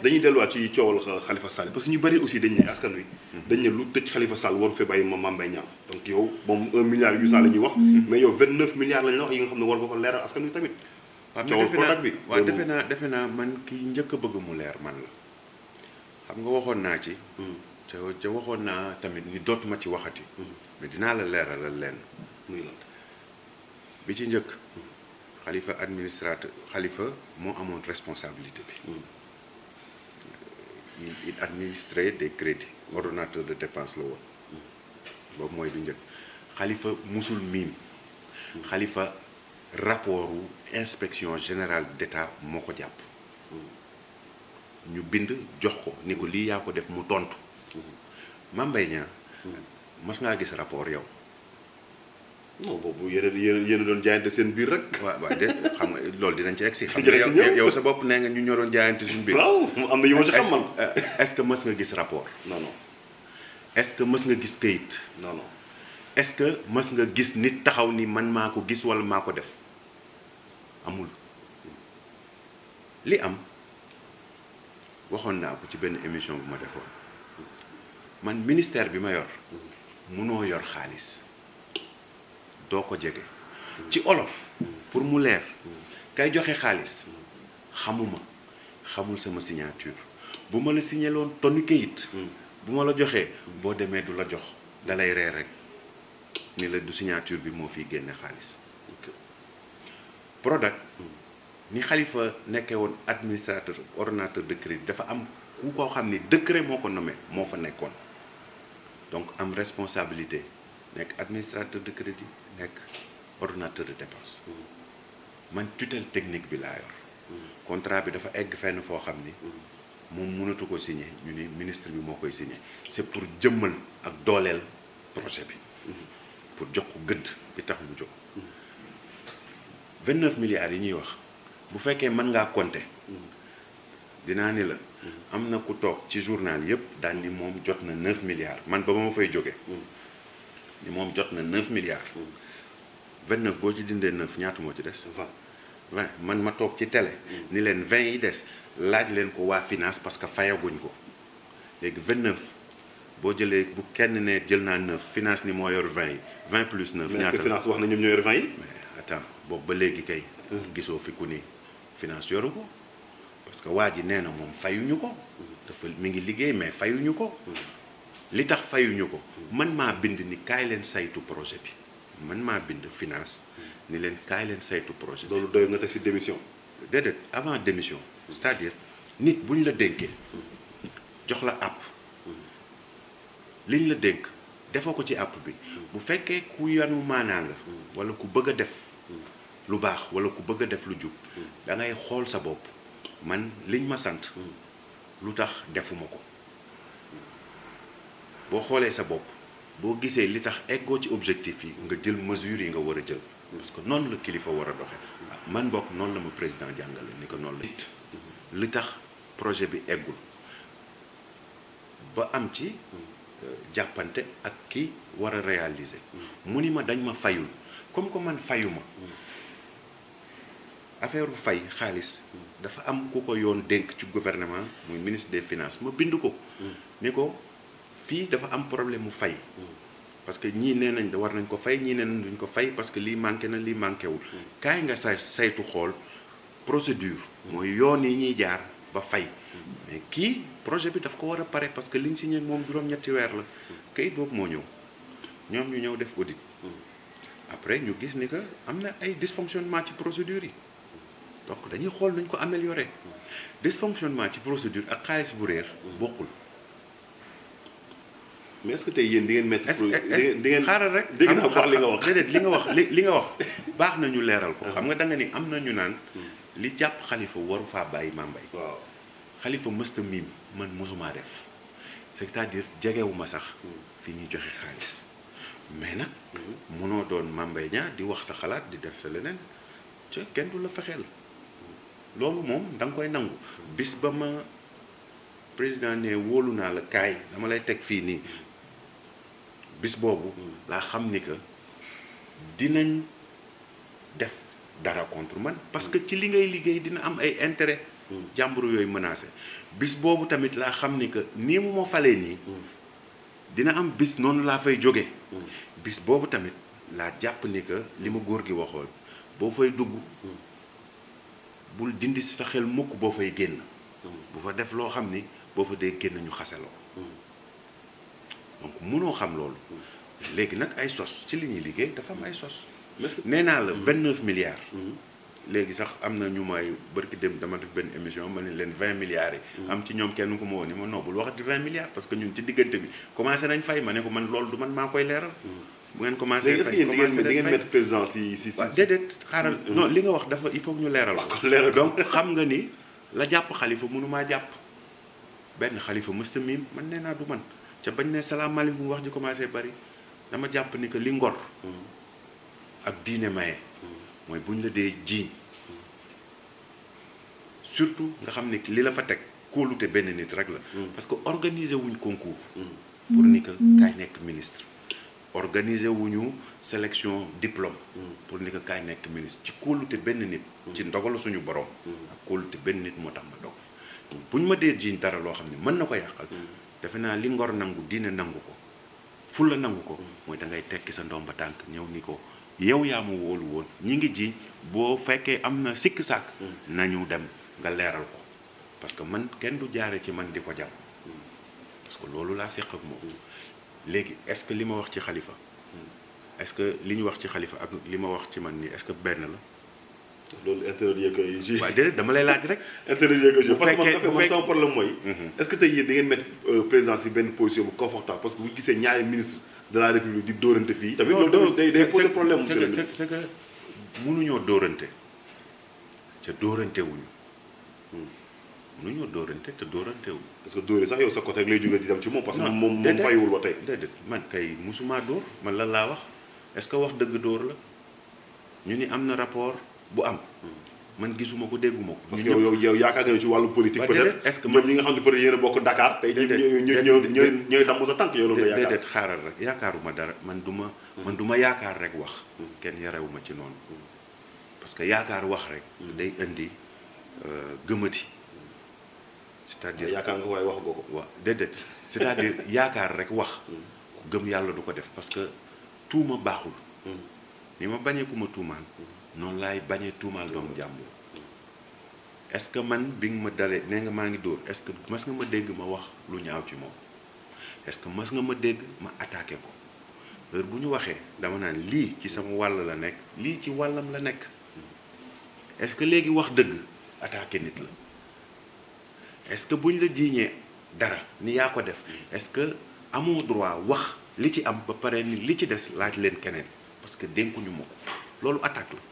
dañuy delluwaat ci coowal Khalifa Sall parce que ñu bëri aussi dañ ne askan wi. dañ ne lu tëj Khalifa Sall waru fee bàyyi ma Mame Mbaye Niang donc yow moom 1 milliard 800 la ñuy wax. mais yow 29 milliards lañ la wax yi nga xam ne war nga ko leeral askan wi tamit. waaw coowal defe naa Prodac bi. waaw defe naa defe naa man ki njëkk a bëgg mu leer man la xam nga waxoon naa ci. ca ca waxoon naa tamit ni dootuma ci waxati. mais dinaa la leeralal lenn muy lan. bi ci njëkk. xalifa administrateur xalifa moo amoon responsabilité bi. il il administrait des crédits ordonnateur de dépense la woon. boobu mooy du njëkk xalifa musul miim. xalifa rapportu inspection générale d'État moo ko jàpp. ñu bind jox ko ni ko lii yaa ko def mu tontu. Mame Mbaye Niang mas ngaa gis rapport yow. non boobu yéen a yéen a yéen a doon jaayante seen biir rek. waaw waaw de xam nga loolu dinañ ci egg si. xam nga Dinañ ci yow ñëw. yow sa bopp nee nga ñu ñoroon jaayante suñu biir. waaw am na yu ma ci xam man. est-ce que mës nga gis rapport. non non est-ce que mës nga gis këyit. non non. est-ce que mës nga gis nit taxaw ni man maa ko gis walla maa ko def amul li am waxoon naa ko ci benn émission bu ma defoon man ministère bi ma yor munoo yor xaalis doo ko jege ci olof pour mu leer kay joxe xaalis xamuma xamul sama signature bu ma la signéloon tonni kayit bu ma la joxee boo demee du la jox dalay reer rek ni la du signature bi moo fiy génne xaalis Prodac ni Khalifa nekkee woon administrateur ordonnateur de crédit dafa am ku koo xam ni décret moo ko nommé moo fa nekkoon donc am responsabilité nekk administrateur de crédit nekk ordonnateur de dépense man tutelle technique bi laa yor contrat bi dafa egg fenn foo xam ni moom mënatu ko signer ñu ni ministre bi moo koy signer c'est pour jëmmal ak dooleel projet bi pour jox ko gëdd bi tax mu jóg 29 milliards yi ñuy wax bu fekkee mën ngaa compter dinaa ni la am na ku toog ci journal yépp daan ni moom jot na 9 milliards man ba ma fay jóge ni moom jot na 9 milliards 29 boo ci dindee 9 ñaata moo ci des 20 man ma toog ci télé ni leen 20 yi des laaj leen ko waa finance parce que fayaguñ ko léegi 29 boo jëlee bu kenn ne jël naa 9 finance ni moo yor 20 yi 20 plus 9 mais est-ce ñaata que la finance wax na ñoom ñoo yor 20 yi. mais attends boobu ba léegi kay gisoo fi ku ni finance yoru ko parce que waa ji nee na moom fayuñu ko dafa mi ngi liggéey mais fayuñu ko li tax fayuñu ko man maa bind ni kaay leen saytu projet bi man maa bind finance ni leen kaay leen saytu projet bi loolu doy nga teg ci démission. déedéet avant démission c'est-à-dire nit bu ñu la dénkee jox la àpp liñ la dénk defoo ko ci àpp bi bu fekkee ku yanu maanaa nga walla ku bëgg a def lu baax walla ku bëgg a def lu jub da ngay xool sa bopp man liñ ma sant lu tax defuma ko boo xoolee sa bopp boo gisee li tax eggoo ci objectif yi nga jël mesures yi nga war a jël parce que noonu la kilifa war a doxe man bokk noonu la ma président jàngale ni ko noonu la it li tax projet bi eggul ba am ci jàppante ak ki war a réaliser mu ni ma dañ ma fayul comme que man fayuma affaire bu fay xaalis dafa am ku ko yoon dénk ci gouvernement muy ministre des finances ma bind ko ni ko fii dafa am problème mu fay parce que ñii nee nañ da war nañ ko fay ñii nee nañ duñ ko fay parce que lii manqué na lii manqué wul kaay nga say saytu xool procédure mooy yoon yi ñuy jaar ba fay mais kii projet bi daf ko war a pare parce que liñ signé moom juróom-ñetti weer la kayit boobu moo ñëw ñoom ñu ñëw def audit après ñu gis ni que am na ay dysfonctionnement ci procédure yi donc dañuy xool nañ ko améliorer dysfonctionnement ci procédure ak xaalis bu réer bokkul mais est-ce que tey yéen di ngeen mettre. est-ce di que ngeen di ngeen xaaral rek dégg naa wax li nga wax. déedéet li nga wax li li nga wax baax na ñu leeral ko xam nga da nga ni am na ñu naan li jàpp xalifa waru faa bàyyi Mame Mbaye waaw xalifa mësta miim man mosumaa def c'est-à-dire jegewuma sax fi ñuy joxe xaalis mais nag munoo doon Mame Mbaye Niang di wax sa xalaat di def sa leneen ca kenn du la fexeel loolu moom da nga koy nangu bis ba ma président ne wóolu naa la kaay dama lay teg fii nii bis boobu laa xam ni que dinañ def dara contre man parce que ci li ngay liggéey dina am ay intérêt jàmbur yooyu menacé bis boobu tamit laa xam ni que nii mu ma falee nii dina am bis noonu laa fay jóge bis boobu tamit laa jàpp ni que li ma góor gi waxoon boo fay dugg bul dindi si sa xel mukk boo fay génn bu fa def loo xam ni boo fa dee génn ñu xase la ko donc mënoo xam loolu léegi nag ay sos ci li ñuy liggéey dafa am ay sos nee naa la vingt neuf milliards léegi sax am na ñu may bërki dem dama def benn émission ma ne leen vingt milliards yi am ci ñoom kenn ku ma woon ni ma non bul waxati vingt milliards parce que ñun ci diggante bi commencé nañ fay ma ne ko man loolu du man maa koy leeral bu ngeen commencé léegi est-ce que yéen di ngeen di ngeen mettre président si si si waaw déedéet xaaral non li nga wax dafa il faut ñu leeral ko leeral ko. donc xam nga ni la jàpp xalifa mënumaa jàpp benn xalifa mësta miim man nee naa du man ca bañ ne salaamaaleykum wax ji commencé bari dama jàpp ni que li ngor ak diine maye mooy bu ñu la dee jiiñ surtout nga xam ne li la fa teg kóolute benn nit rek la parce que organiser wuñ concours pour ni que kaay nekk ministre organiser wuñu sélection diplôme pour ni que kaay nekk ministre ci kóolute benn nit ci ndogalu suñu borom ak kóolute benn nit moo tax ma dog bu ñu ma dee jiiñ dara loo xam ne mën na ko yàqal defe naa li ngor nangu diine nangu ko fulla nangu ko mooy da ngay tekki sa ndomba tànk ñëw ni ko yow yaa ma wóolu woon ñi ngi jiiñ boo fekkee am na sikk sàkk nañu dem nga leeral ko parce que man kenn du jaare ci man di ko jàpp parce que loolu laa séq ak moom léegi est-ce que li ma wax ci xalifa est-ce que li ñu wax ci xalifa ak li ma wax ci man nii est-ce que benn la loolu intérieur yeeg ay ju waaw déedéet dama lay laaj rek intérieur yeeg ay ju bu parce que man fekkee- dafa bu man fekk- sama problème mooy Mhm. est-ce que tey yéen da ngeen mettre euh, président si benn position bu confortable parce que bu ñu gisee ñaari ministre de la république di dóorante fii tamit loolu tamit day day poser problème monsieur le c'est ministre c'est que mënuñoo dóorante ca dóorante wuñu mënuñoo dóorante te dóorante wuñu parce que dóore sax yow sa côté rek lay jógee di dem ci moom parce que Non, moom moom déedéet. fayiwul ba tey déedéet man kay musuma dóor man lan laa wax est-ce que wax dëgg dóor la ñu ni am na rapport bu am man gisuma ko dégguma ko parce que ñun yow ñëpp- yow yow yaakaar nga ne ci wàllu politique Waa, peut-être déedéet, est-ce que ñoom man- ñi nga xam ne peut-être yéen a bokk Dakar tey jii Déedéet, ñooy ñooy déedéet, ñooy ñooy damm sa tànk yow loolu nga yaakaar déedéet xaaral rek yaakaaruma dara man du ma man du ma yaakaar rek wax kenn yarewuma ci noonu parce que yaakaar wax rek day indi euh, gëmati c'est-à-dire yaakaar nga ko waaye wax nga ko waaw déedéet c'est-à-dire yaakaar rek wax ku gëm yàlla du ko def parce que tuuma baaxul ni ma bañee ku ma tuumaal noonu laay bañee tuumaal doomu jàmbur est-ce que man bi nga ma dalee nee nga maa ngi dóor est-ce que mas nga ma dégg ma wax lu ñaaw ci moom est-ce que mas nga ma dégg ma attaqué ko heure bu ñu waxee dama naan lii ci sama wàll la nekk lii ci wàllam la nekk est-ce que léegi wax dëgg attaqué nit la est-ce que buñ la jiiñee dara ni yaa ko def est-ce que amoo droit wax li ci am ba pare ni li ci des laaj leen keneen parce que dénkuñu ma ko loolu attaque la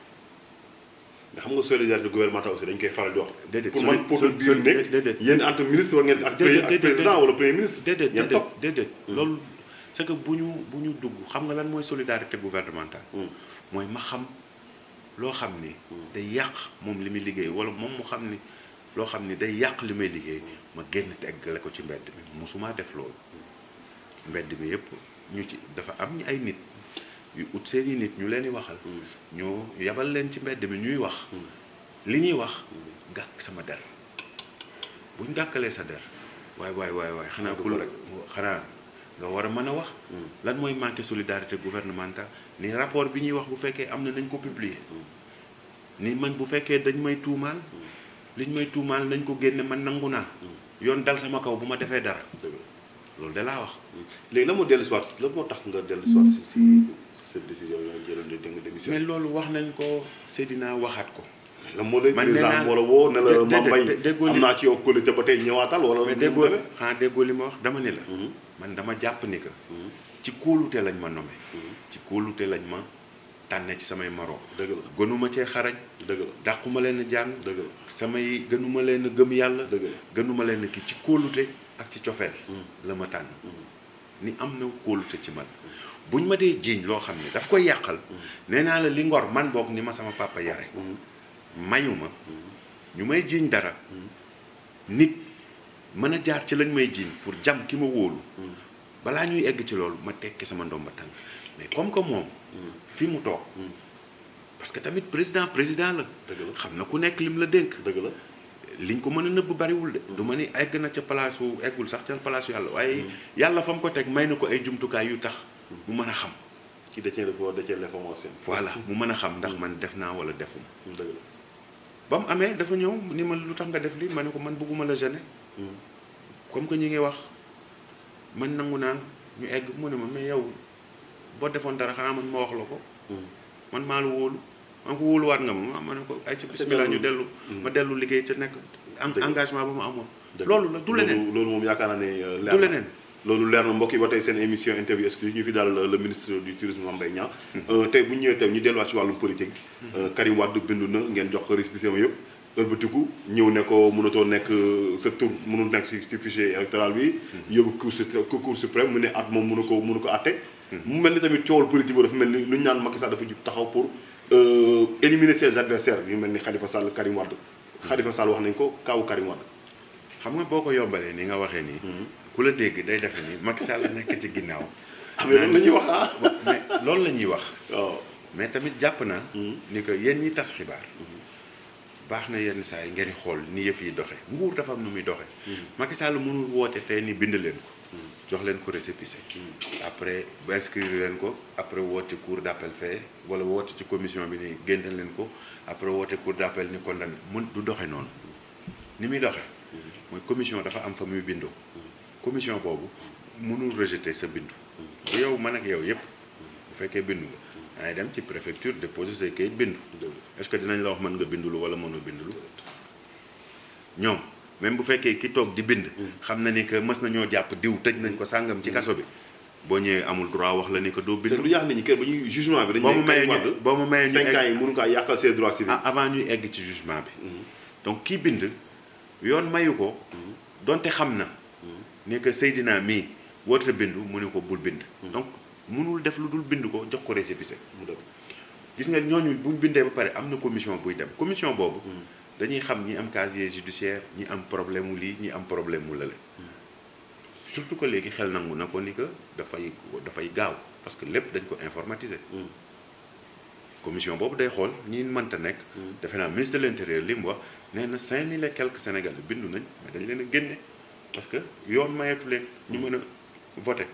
nga xam nga solidarité gouvernementale aussi dañ koy faral di wax Déedéet, pour soli- man pour soli- biir déedéet, nekk déedéet. yéen entre ministre war ngeen ak Déedéet, ak déedéet, président déedéet. wala premier ministre déedéet ngeen déedéet topp déedéet loolu c'est que bu ñu bu ñu dugg xam nga lan mooy solidarité gouvernementale mooy ma xam loo xam ni day yàq moom li muy liggéey wala moom mu xam ni loo xam ni day yàq li may liggéey ma génn teggale ko ci mbedd mi mosumaa def loolu mbedd mi yëpp ñu ci dafa am ñu ay nit yu ut seeni nit ñu leen di waxal ñu yabal leen ci mbedd mi ñuy wax li ñuy wax gàkk sama der buñ gàkkalee sa der waay waay waay waay xanaa Dëgg ku la. xanaa nga war a mën a wax lan mooy manqué solidarité gouvernementale ni rapport bi ñuy wax bu fekkee am na nañ ko publier ni man bu fekkee dañ may tuumaal liñ may tuumaal nañ ko génne man nangu naa yoon dal sama kaw bu ma defee dara Dëgg la. loolu de laa wax léegi la moo dellu si waat la moo tax nga dellu si waat si si si cette décision yooyu jëloon de nga mais démission loolu wax nañ ko Seydina waxaat ko la moo lay man nee président naa- moo la woo ne la dé- ma déedéet, mbay dé- déggoo am li- naa ci yow qualité ba tey ñëwaatal wala mais nu mu déggoo demee? xanaa déggoo li ma wax dama ni la Mhm. man dama jàpp ni que ci kóolute lañ ma nommé ci kóolute lañ ma tànne ci samay moroom dëgg la gënuma cee xarañ dëgg la dàquma leen a jàng dëgg la samay gënuma leen a gëm yàlla dëgg la gënuma leen a kii ci kóolute ak ci cofeel Mm. la ma tànn ni am na kóolute ci man buñ ma dee jiiñ loo xam ne daf koy yàqal nee naa la li ngor man boog ni ma sama papa yare mayuma ñu may jiiñ dara nit mën a jaar ci lañ may jiiñ pour jam ki ma wóolu balaa ñuy egg ci loolu ma tekki sama ndomba tànk mais comme que moom fi mu toog parce que tamit président président la dëgg la xam na ku nekk lim la dénk dëgg la liñ ko mën a nëbb bariwul de du ma ni egg na ca place wu eggul sax ca place yàlla waaye yàlla fa mu ko teg may na ko ay jumtukaay yu tax mu mën a xam qui détient le pouvoir détient l'information. voilà mu mën a xam ndax man def naa wala defuma dëgg la. ba mu amee dafa ñëw ni ma lu tax nga def li ma ne ko man bëgguma la gêner comme que ñi ngi wax man nangu naa ñu egg mu ne ma mais yow boo defoon dara xanaa man ma wax la ko man maa la wóolu man ko wóoluwaat nga ma ma ne ko ay ci bismillah ñu dellu ma dellu liggéey ca nekk am Dëgg la. engagement ba ma amoon Dëgg loolu la du leneen loolu loolu moom yaakaar naa ne euh, leer du na. leneen loolu leer na mbokk yi ba tey seen émission interview exclusive ñu fi daal le ministre du tourisme Mame Mbaye Niang Euh, tey bu ñu ñëwee tey ñu delluwaat ci wàllum politique Euh, Karim Wade bindu na ngeen jox ko récépissé ma yëpp ëlbatiku ñëw ne ko mënatoo nekk euh, sa tur mënul nekk si si fichier électoral bi yóbbu cour suprême cour suprême mu ne at moom mënu ko mënu ko atte mu mel ni tamit coowal politique boobu dafa mel ni lu ñu naan Macky Sall dafa jug taxaw pour euh, éliminer ses adversaires yu mel ni Khalifa Sall Karim Wade Khalifa Sall wax nañ ko kaawu Karim Wade xam nga boo ko yombalee ni nga waxee nii ku la dégg day defe ni Macky Sall nekk ci ginnaaw ah mais loolu la ñuy wax ah mais loolu la ñuy wax waaw mais tamit jàpp naa ni que yéen ñi tas xibaar baax na yenn saa yi ngeen di xool ni yëf yi doxe nguur dafa am nu muy doxe Macky Sall mënul woote fee ni bind leen ko jox leen ko récépissé après ba inscrire leen ko après woote cour d'appel fee wala woote ci commission bi ni génne leen ko après woote cour d'appel ni condamné mun du doxe noonu ni muy doxe mooy commission dafa am fa muy bindoo commission boobu mënul rejeter sa bindu bu yow man ak yow yépp bu fekkee bindu nga dangay dem ci préfecture déposer say kayit bindu est-ce que dinañ la wax mën nga bindulu wala mënoo bindulu ñoom même bu fekkee ki toog di bind xam na ni que mës nañoo jàpp diw tëj nañ ko sàngam ci kaso bi boo ñëwee amul droit wax la ni que doo c'est bindu lu yàq nit ñi kër ba ñuy jugement bi dañu boo ma ne mayee Karim ñu Wade boo ma mayee ñu cinq egg- ans yi mënu kaa yàqal ses droits civils ah, avant ñuy egg ci jugement bi donc kii bind yoon mayu ko donte xam na ne que Seydina mii woote bindu mu ne ko bul bind donc mënul def lu dul bind ko jox ko récépissé mu dem gis nga ñooñu bu ñu bindee ba pare am na commission buy dem commission boobu dañuy xam ñi am casier judiciaire ñi am problème mu lii ñi am problème mu lële surtout que léegi xel nangu na ko ni que dafay dafay gaaw parce que lépp dañ ko informatiser commission boobu day xool ñi mënta nekk defe naa ministre de l'intérieur li mu wax nee na cinq mille et quelques sénégalais bindu nañ mais dañ leen a génne parce que yoon mayeetu leen ñu mën a voter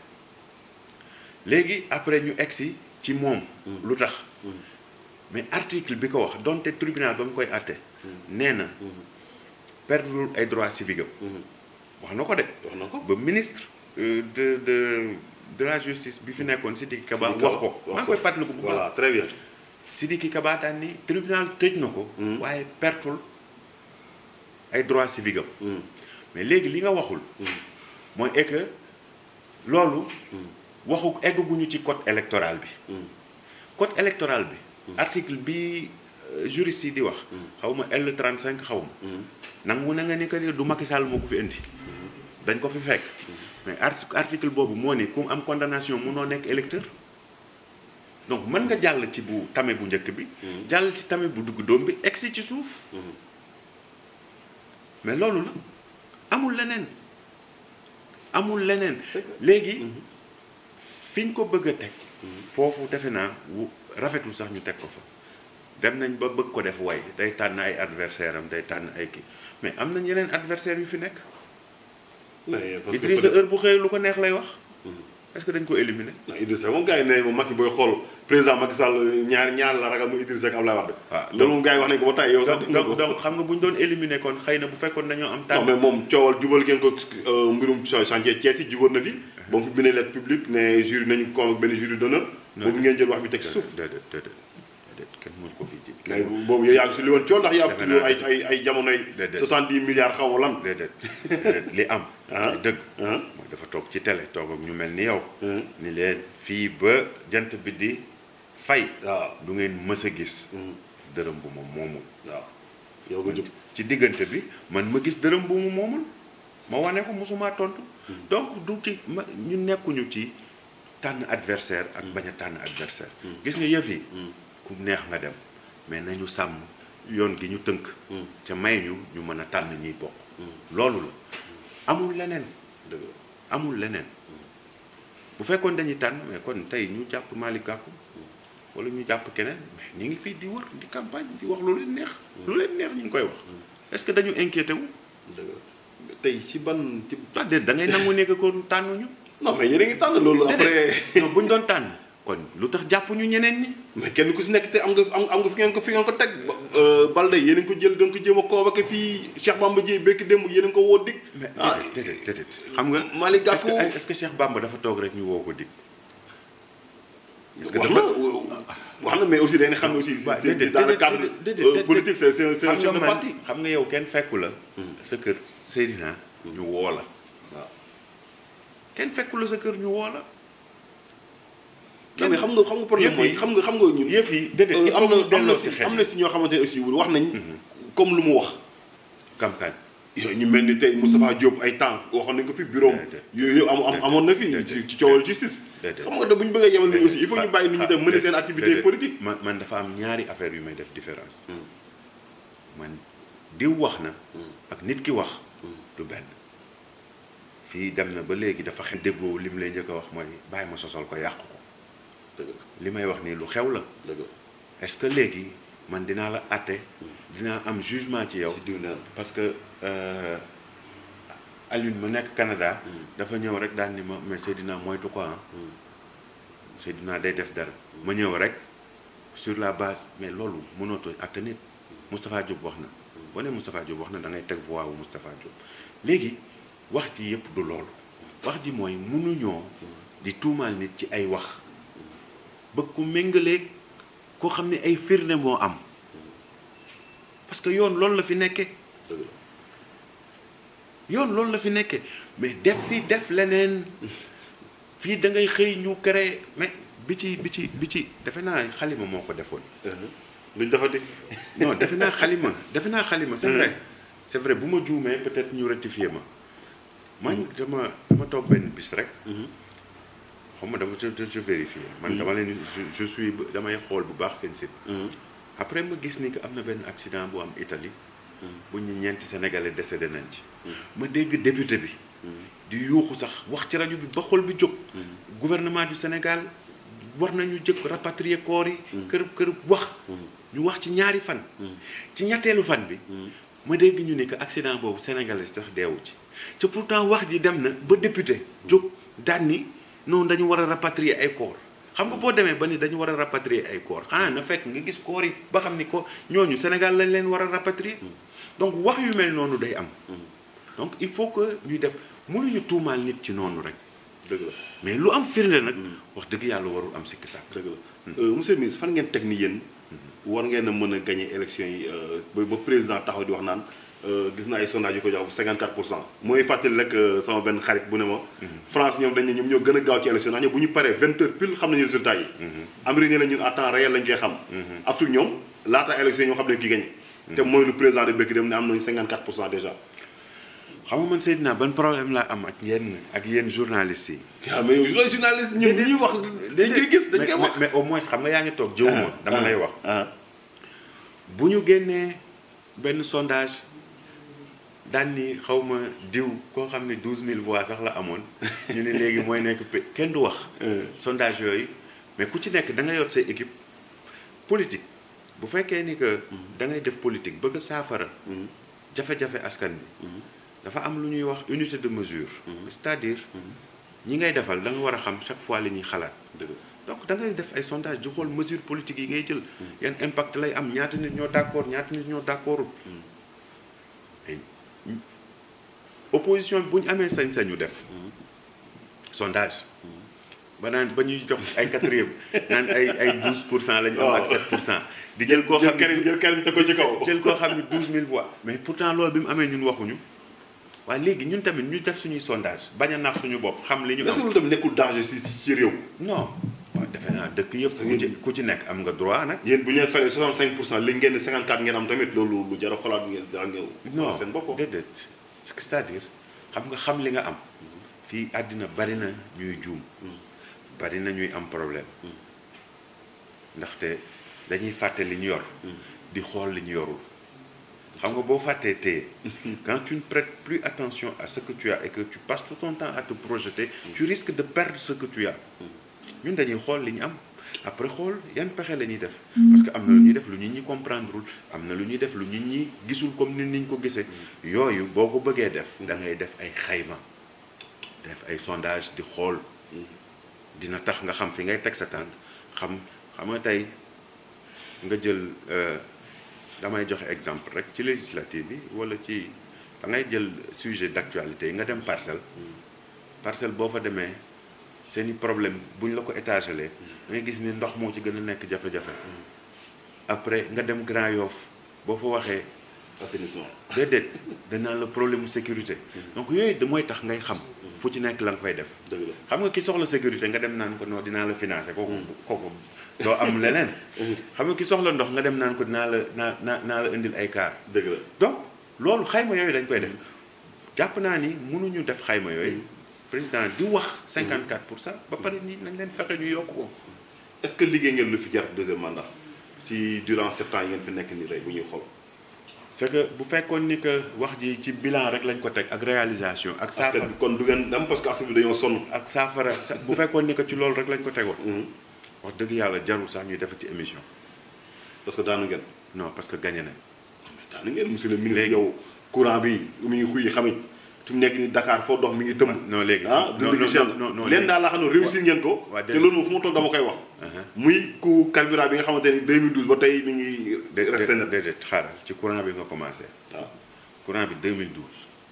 léegi après ñu egsi ci moom lu tax mais article bi ko wax donte tribunal ba mu koy àtte nee na perdre ay droits civiques am wax na ko de wax na ko ba ministre euh, de de de la justice bi fi nekkoon Sidiki Kaba Sidiki wax Kaba, ko wax maa ngi ko. koy fàttaliku bu baax voilà très bien Sidiki Kaba daan ni tribunal tëj na ko waaye pertul ay droits civiques am mais léegi li nga waxul mooy est que loolu waxu egguñu ci code électoral bi code électoral bi article bi euh, juriste yi di wax xaw ma L35 xaw ma nangu na nga ni que ni du Macky Sall moo ko fi indi dañ ko fi fekk mais art article boobu moo ni ku am condamnation munoo nekk électeur donc mën nga jàll ci bu tame bu njëkk bi jàll ci tame bu dugg doom bi egsi ci suuf mais loolu la amul leneen amul leneen C'est que- léegi fi ñu ko bëgg a teg foofu defe naa wu rafetul sax ñu teg ko fa dem nañ ba bëgg ko def way day tànn ay adversaire am day tànn ay kii mais am nañ yeneen adversaire yu fi nekk mais parce que Idrissa heure bu xëyee lu ko neex lay wax est-ce que dañ ko éliminer peut-être Idrissa moom gars yi ne moom Macky booy xool président Macky Sall ñaar ñaar la ragal mu Idrissa ak Abdoulaye Wade waaw loolu moom gars yi wax nañ ko ba tey yow sax donc donc donc xam nga bu ñu doon éliminer kon xëy na bu fekkoon dañoo am non tànn mais moom coowal jubal ngeen ko euh, mbirum chantier Thiès yi jugoon na fi ba mu fi bindee lettre publique ne jury nañu ko benn jury d'honneur boobu ngeen jël wax bi teg ci suuf déedéet déedéet déedéet kenn mosu ko fi ji mais boobu yow yaa ngi si li woon coow ndax yaa Defe fi naa ay ay ay jamonoy Déedéet. 70 milliards xaw ma lan déedéet déedéet li am Ah. li dëgg ah mooy dafa toog ci télé toog ak ñu mel ni yow Hmm. ni leen fii ba jant bi di fay waaw du ngeen mës a gis Hmm. dërëm bu ma moomul waaw yow nga jóg ci diggante bi man ma gis dërëm bu mu moomul ma wane ko mosumaa tontu donc du ci ma ñu nekkuñu ci tànn adversaire ak bañ a tànn adversaire gis nga yëf yi ku neex nga dem mais nañu sàmm yoon gi ñu tënk ca may ñu ñu mën a tànn ñiy bokk loolu la amul leneen dëgg la amul leneen bu fekkoon dañuy tànn mais kon tey ñu jàpp Malick Gakou wala ñu jàpp keneen mais ñu ngi fii di wër di campagne di wax lu leen neex lu leen neex ñu ngi koy wax est-ce que dañu inquiété wu dëgg la tey ci ban ci. ah déet da ngay nangu nekk ko tànnuñu non mais yéen a ngi tànn loolu après. non bu ñu doon tànn kon lu tax jàppuñu ñeneen ñi mais kenn ku si nekk te am nga am am nga fi ngeen ko fi ngeen ko teg Balde yéen a ngi ko jël doon ko jéem a convoqué fii Cheikh Bamba Dièye békk démb yéen a ngi ko woo dig. mais ah déedéet déedéet xam nga Malick est-ce que Gakou est-ce que Cheikh Bamba dafa toog rek ñu woo ko dig est-ce que wax dafa na wax na mais aussi dañuy xam ne aussi. waaw c'est déedéet dans le déedéet cadre déedéet euh, déedéet politique c'est c'est c'est un xam chef de nga man parti. xam nga yow kenn fekku la sa kër Seydina ñu woo la waaw kenn fekku la sa kër ñu woo la non mais xam nga xam nga problème yëf mooy yi- xam nga xam nga ñun. yëf yi déedéet il am faut na ñu am delloo na si si xel am na si ñoo xamante ne aussi wax nañ. comme lu mu wax. campagne yooyu ñu mel ni tey Moustapha Diop ay temps waxoon nañ ko fi bureau Déedéet. yooyu yëpp am am amoon na fi Déedéet. ci ci coowal justice. Déedéet. xam nga da bu ñu bëggee yemal nit ñi aussi il faut ñu bàyyi nit ñi dem mener seen activité Déedéet. politique. man man dafa am ñaari affaire yu may def différence man diw wax na ak nit ki wax du benn fii dem na ba léegi dafa xel déggoo li mu lay njëkk a wax mooy bàyyi ma sosal ko yàq ko dëgg la li may wax nii lu xew la dëgg la est-ce que léegi man dinaa la àtte dinaa am jugement ci yow ci diw naan parce que euh, Alioune ma nekk Canada dafa ñëw rek daal ni ma mais Seydina moytu ko ah Seydina day def dara ma ñëw rek sur la base mais loolu mënootoo àtte nit Moustapha Diop wax na boo nee Moustapha Diop wax na da ngay teg voix wu Moustapha Diop léegi wax ji yëpp du loolu wax ji mooy mënuñoo di tuumaal nit ci ay wax bëgg ku méngaleeg koo xam ne ay firnde moo am parce que yoon loolu la fi nekkee dëgg la yoon loolu la fi nekkee mais def fi def leneen fii da ngay xëy ñu créé mais bi ci bi ci bi ci defe naa xalima moo ko defoon luñ defati. non defe naa xalima defe naa xalima c'est vrai c'est vrai bu ma juumee peut-être ñu rectifier ma man dama dama toog benn bis rek xam nga dama je je vérifier man dama leen je je suis damay xool bu baax seen site après ma gis ni que am na benn accident bu am Italie bu ñu ñeenti sénégalais décédé nañ ci ma dégg député bi di yuuxu sax wax ci rajo bi ba xol bi jóg gouvernement du Sénégal war nañu jëkk rapatrier corps yi kër kër wax ñu wax ci ñaari fan ci ñetteelu fan bi ma dégg ñu ne que accident boobu sénégalais sax deewu ci te pourtant wax ji dem na ba député jóg daan ni non dañu war a rapatrier ay corps xam nga boo demee ba ni dañu war a rapatrier ay corps xanaa na fekk nga gis corps yi ba xam ni ko ñooñu Sénégal lañ leen war a rapatrier donc wax yu mel noonu day am donc il faut que ñuy def mënuñu tuumaal nit ci noonu rek dëgg la mais lu am firnde nag wax dëgg yàlla warul am sikki sàkk dëgg la monsieur le ministre fan ngeen teg ni yéen war ngeen a mën a gagner élection yi euh, ba ba président taxaw di wax naan euh, gis naa ay sondage yu ko jox 54 pour cent mooy fàttali rek euh, sama benn xarit bu ne ma France ñoom dañ ne ñoom ñoo gën a gaaw ci élection ndax ñoom bu ñu paree 20 heures pile xam nañu résultat yi Amérique ne la ñun à temps réel lañ koy xam Afrique ñoom laata élection yi ñoo xam ne ki gagné te mooy lu président de Bekki dem ne am nañu 54 pour cent déjà xam nga man Seydina ban problème laa am ak yenn ak yenn journalistes yi waaw mais yow loolu journaliste ñun li ñuy wax dañ koy gis dañ koy mais wax mais au moins xam nga yaa ngi toog jëwuma dama lay wax ah bu ñu génnee benn sondage daan ni xaw ma diw koo xam ne 12000 voix sax la amoon ñu ne léegi mooy nekk pe kenn du wax sondage yooyu mais ku ci nekk da nga yor say équipe politique bu fekkee ni que da ngay def politique bëgg a saafara jafe-jafe askan bi dafa am lu ñuy wax unité de mesure c'est-à-dire ñi ngay defal da nga war a xam chaque fois li ñuy xalaat dëgg donc da ngay def ay sondage di xool mesure politique yi ngay jël yan impact lay am ñaata nit ñoo d'accord ñaata nit ñoo d'accordul mais opposition bi bu ñu amee sañ-sañu def sondage ba naan ba ñuy jox ay quatrième naan ay ay 12 pour cent la ñu am ak 7 pour cent di jël koo jël xam Karim ne jël Karim te ko ci kaw jël koo xam ne 12000 voix mais pourtant loolu bi mu amee ñun waxuñu waaye léegi ñun tamit ñu def suñuy sondage bañ a nax suñu bopp xam li ñu est-ce que am loolu tamit nekkul danger si si ci réew non waaw defe naa dëkk yëpp ku ci ku ci nekk am nga droit nag yéen bu ñu leen fayee 65 pour cent li ngeen di 54 ngeen am tamit loolu lu jar a xolaat ngeen jar ngeen non seen bopp déedéet c'est-à-dire xam nga xam li nga am fii àddina bari na ñuy juum bari na ñuy am problème ndaxte dañuy fàtte li ñu yor di xool li ñu yorul xam nga boo fàttee téye quand tu ne prêtes plus attention à ce que tu as et que tu passes tout ton temps à te projeter tu risques de perdre ce que tu as ñun dañuy xool li ñu am après xool yan pexe la ñuy def parce que am na lu ñuy def lu nit ñi comprendreul am na lu ñuy def lu nit ñi gisul comme ni niñ ko gisee yooyu boo ko bëggee def da ngay def ay xayma def ay sondage di xool dina tax nga xam fi ngay teg sa tànk xam xam nga tey nga jël damay joxe exemple rek ci législative bi wala ci da ngay jël sujet d'actualité yi nga dem parcelle parcelle boo fa demee seeni problème bu ñu la ko étagelee da ngay gis ni ndox moo ci gën a nekk jafe-jafe après nga dem Grand Yoff boo fa waxee assainissement déedéet danaa la problème mu sécurité donc yooyu da mooy tax ngay xam fu ci nekk la nga fay def dëgg la xam nga ki soxla sécurité nga dem naan ko non dinaa la financer kooku kooku doo am leneen xam nga ki soxla ndox nga dem naan ko dinaa la naa naa naa la indil ay kaar dëgg la donc loolu xayma yooyu dañ koy def jàpp naa ni mënuñu def xayma yooyu président di wax 54 pour cent ba pare ni nañ leen fexe ñu yokk ko est-ce que liggéey ngeen lu fi jar deuxième mandat ci durant sept ans yi ngeen fi nekk nii tey bu ñuy xool c'est que bu fekkoon ni que wax ji ci bilan rek lañ ko teg ak réalisation ak askan saafara bi kon du ngeen dem parce que askan bi dañoo sonn ak saafara sa- bu fekkoon ni que ci loolu rek lañ ko tegoon wax dëgg yàlla jarul sax ñuy def ci émission parce que daanu ngeen non parce que gagné nañ daanu ngeen monsieur le ministre Léegi. yow courant bi mi ngi xuy xamit fi mu nekk nii Dakar foo dox mi ngi tëmb non léegi ah non dund gi cher non non leen daal laa xam ne réussir ngeen ko waa te déedéet. loolu moom fu ma toog dama koy wax Uh-huh. muy ku carburant bi nga xamante ni 2012 ba tey mi ngi dé- resté na dé- déedéet xaaral ci courant bi nga commencé waaw courant bi 2012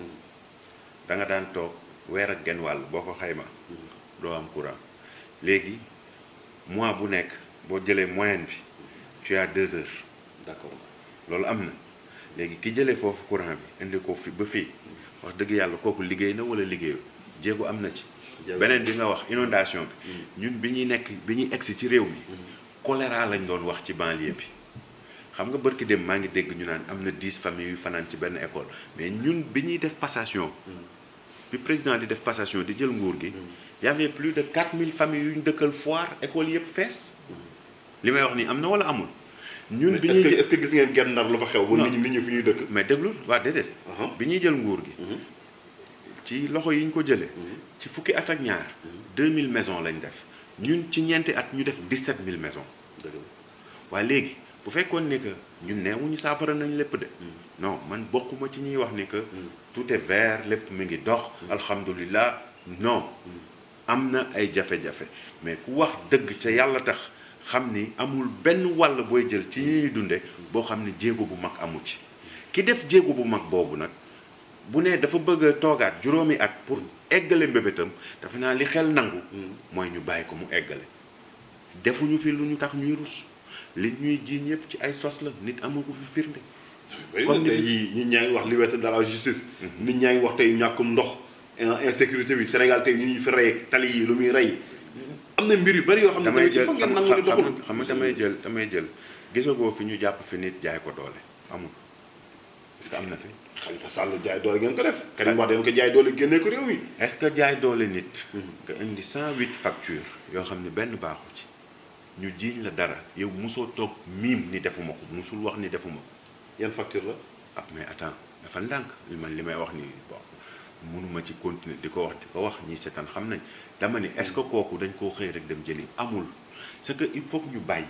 da nga daan toog weer ak genn wàll boo ko xayma doo am courant léegi mois bu nekk boo jëlee moyenne bi tu as deux heures d'accord loolu am na léegi ki jëlee foofu courant bi indi ko fi ba fii wax dëgg yàlla kooku liggéey na wala liggéeyu jéego am na ci Jéego. beneen bi nga wax inondation bi ñun bi ñuy nekk bi ñuy egsi ci réew mi choléra lañ doon wax ci banlieue bi xam nga bërki dem maa ngi dégg ñu naan am na 10 familles yu fanaan ci benn école mais ñun bi ñuy def passation bi président di def passation di jël nguur gi y avait plus de 4000 familles yu ñu dëkkal foire école yëpp fees li may wax nii am na wala amul ñun bi est-ce que ñuy est-ce que gis ngeen genn ndar lu fa xew ba Non. nit ñi nit ñi fi ñuy dëkk mais déglu waa déedéet Aha. bi ñuy jël nguur gi ci loxo yi ñu ko jëlee ci fukki at ak ñaar 2000 maisons lañ def ñun ci ñeenti at ñu def 17000 maisons dëgg la waaye léegi bu fekkoon ne que ñun neewuñu saafara nañ lépp de non man bokkuma ci ñuy wax ni que tout est vert lépp mi ngi dox alhamdulilah non am na ay jafe-jafe mais ku wax dëgg ca yàlla tax xam ni amul benn wàll booy jël ci ñi ñuy dunde boo xam ni jéego bu mag amu ci ki def jéego bu mag boobu nag bu ne dafa bëgg a toogaat juróomi at pour eggale mbébétam dafa naa li xel nangu mooy ñu bàyyi ko mu eggale defuñu fi lu ñu tax ñuy rus li ñuy jiiñ yëpp ci ay sos la nit amul ko fi firnde bëri Comme na ni tey fi- jii nit ñaa ngi wax liberté de la justice nit ñaa ngi wax tey ñàkkum ndox in- insécurité bi Sénégal tey ñu ñuy fi rey tali yi lu muy rey am na mbir yu bëri yoo xam ne damay tamit il jël faut ngeen xam nangu ni doxul xam- xam nga damay jël damay jël gisagoo fi ñu jàpp fi nit jaay ko doole amul est-ce que am na fi Khalifa Sall jaay doole ngeen ko def Karim Wade ngeen ko jaay doole génnee ko réew mi est-ce que jaay doole nit nga indi 108 factures yoo xam ne benn baaxu ci ñu jiiñ la dara yow mosoo toog miim ni defuma ko mosul wax ni defuma ko yan facture la ah mais attends dafa ndànk li man li may wax ni bon mënuma ci continuer di ko wax di ko wax ñi seetaan xam nañ dama ni est-ce que kooku dañ koo xëy rek dem jëli amul c'est que il faut que ñu bàyyi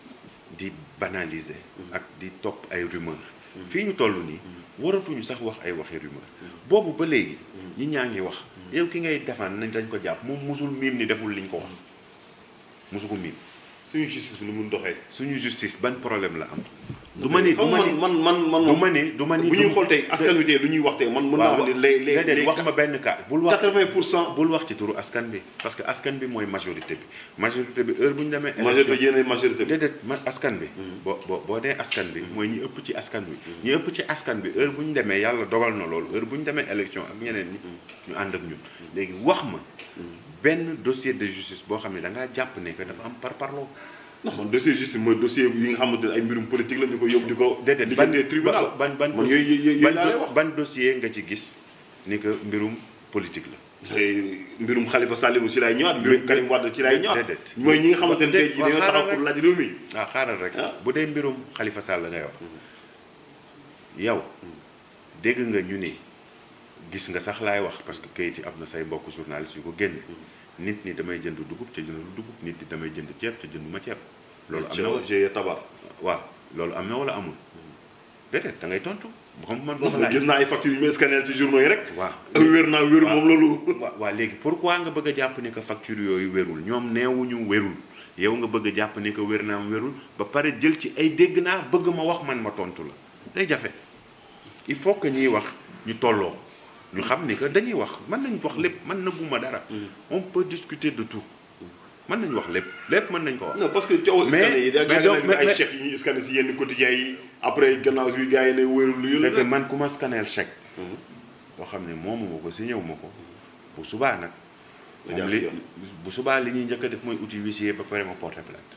di banaliser ak di topp ay rumeur fii ñu toll nii waratuñu sax wax ay waxi rumeur boobu ba léegi ñi ñaa ngi wax yow ki ngay defaan nañ dañ ko jàpp moom musul miim ni deful liñ ko wax musu ko miim suñu justice bi ni mun doxee suñu justice ban problème la am du ma ni du xam ma man ni man man man du ma ni du ma ni bu ñuy du- xool tey askan wi tey lu ñuy wax tey man mën naa waaw wax ni les les déedéet les wax ma benn cas bul wax 80 pour cent bul wax ci turu askan bi parce que askan bi mooy majorité bi majorité bi heure bu ñu demee. majorité élection yéen majorité bi déedéet ma askan bi. boo boo boo dee askan bi mooy ñi ëpp ci askan bi. ñi ëpp ci askan bi heure bu ñu demee yàlla dogal na loolu heure bu ñu demee élection ak ñeneen ñi. ñu ànd ak ñun léegi wax ma benn dossier de justice boo xam ne da ngaa jàpp ne que dafa am par parloo. non man dossier justice mooy dossier yi nga xamante ne ay mbirum politique la ñu ko yóbbu di ko déedéet di ban jëndee tribunal ban ban man yooyu yooyu yooyu ban laa lay wax ban dossier nga ci gis ni que mbirum politique la. tey mbirum Khalifa Sall ci lay ñëwaat mbirum Karim Wade ci lay ñëwaat déedéet. mooy ñi nga xamante ne tey jii waaw dañoo xaaral taxaw pour laaj réew mi waaw xaaral rek Ah. bu dee mbirum Khalifa Sall ngay wax yow dégg nga ñu ni gis nga sax laay wax parce que kayit yi am na say mbokk journaliste yu ko génne nit ñi damay jënd dugub ca jëndul dugub nit ñi damay jënd ceeb ca jënduma ceeb loolu am na wala GIE tabaar. waaw loolu am na wala amul déedéet da ngay tontu xam man boo ma non laaj gis naa ay factures yu ñu scanner ci journaux yi rek. waaw wér naa wér moom loolu. waaw waaw léegi pourquoi nga bëgg a jàpp ni que facture yooyu wérul ñoom neewuñu wérul yow nga bëgg a jàpp ni que wér naa am wérul ba pare jël ci ay dégg naa bëgg ma wax man ma tontu la day jafe il faut que ñuy wax ñu tolloo ñu xam ni que dañuy wax mën nañ wax lépp mën na guma dara on peut discuter de tout mën nañ wax lépp lépp mën nañ ko wax non parce que coowal Mais- scanner yi da mais nga donc- ne ay mais- chèques yi ñuy scanner si yenn quotidiens yi après gannaaw bi gars yi ne wérul lu c'est que yële. man ku ma scanner chèque boo xam ne moomu ma ko si ñëw ma ko bu subaa nag Nga moom jaar li si yoon. bu subaa li ñuy njëkk a def mooy outil huissier ba pare ma porter plainte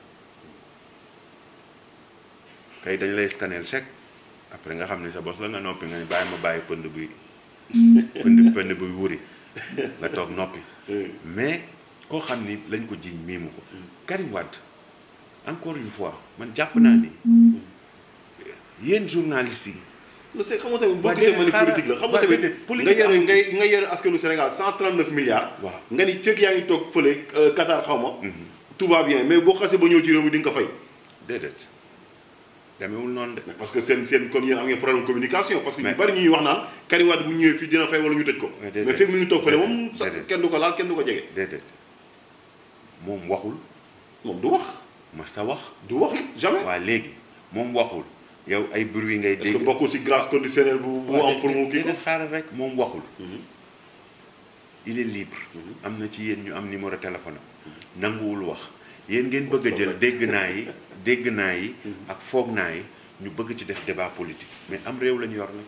kay dañ lay scanner chèque après nga xam ne sa bos la nga noppi nga ne bàyyi ma bàyyi pënd buy pënd pënd buy wuri nga toog noppi mais koo xam ni lañ ko jiiñ miimu ko Karim Wade encore une fois man jàpp naa ni yéen journalistes yi non c'est xam nga tamit boo Waa gisee déedéet, ma ni xaaral. politique la xam nga Waa tamit déedéet, nga politique yore amul ci. ngay nga yore askanu Sénégal 139 milliards. waaw nga ni fekk yaa ngi toog fële euh, Qatar xaw ma. tout va bien mais boo xasee ba ñëw ci réew mi di nga ko fay. déedéet demewul noonu de parce que seen seen kon yéen am ngeen problème communication parce que ñu Mais- bari ñuy wax naan Karim Wade bu ñëwee fii dina fay wala ñu tëj ko. Mais déedéet. mais fekk mi ngi toog fële moom sax Déedéet. kenn du ko laal kenn du ko jege. déedéet moom waxul moom du wax ma sa wax du wax it jamais. waa léegi moom waxul yow ay bruit ngay est-ce que dégg bokkul ci grâce conditionnelle bu bu am pour mu kii ko. déedéet xaaral rek moom waxul Mhm. il est libre Mhm. am na ci yéen ñu am numéro téléphone am nanguwul wax yéen ngeen bëgg a Soxla. jël dégg naa yi dégg naa yi ak foog naa yi ñu bëgg ci def débat politique mais am réew lañu yor nag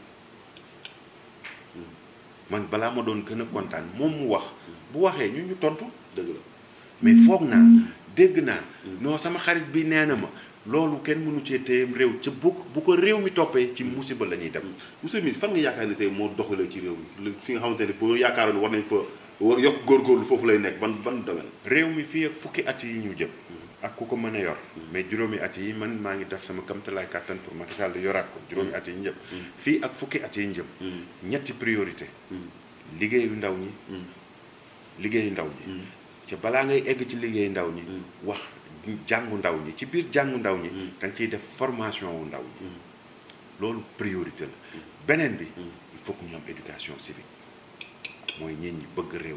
man balaa ma doon gën a kontaan moom mu wax bu waxee ñu ñu tontu dëgg la. mais foog naa dégg naa non sama xarit bi nee na ma loolu kenn mënu cee téye réew ca bu bu ko réew mi toppee ci musiba la ñuy dem monsieur le ministre fan nga yaakaar ne tey moo doxalee ci réew mi lu- fi nga xamante ne boo yaakaaroon war nañ fa war yokk góorgóorlu foofu lay nekk ban ban domaine. réew mi fii ak fukki at yi ñu jëm ak ku ko mën a yor mais juróomi at yi man maa ngi def sama kamtalaay kàttan pour Macky Sall yoraat ko juróomi at yi ñu jëm fii ak fukki at yi ñu jëm ñetti priorité liggéeyu ndaw ñi liggéeyu ndaw ñi ca balaa ngay egg ci liggéeyu ndaw ñi wax jàngu ndaw ñi ci biir jàngu ndaw ñi da nga ciy def formation wu ndaw ñi loolu priorité la beneen bi il faut que ñu am éducation civique mooy nit ñi bëgg réew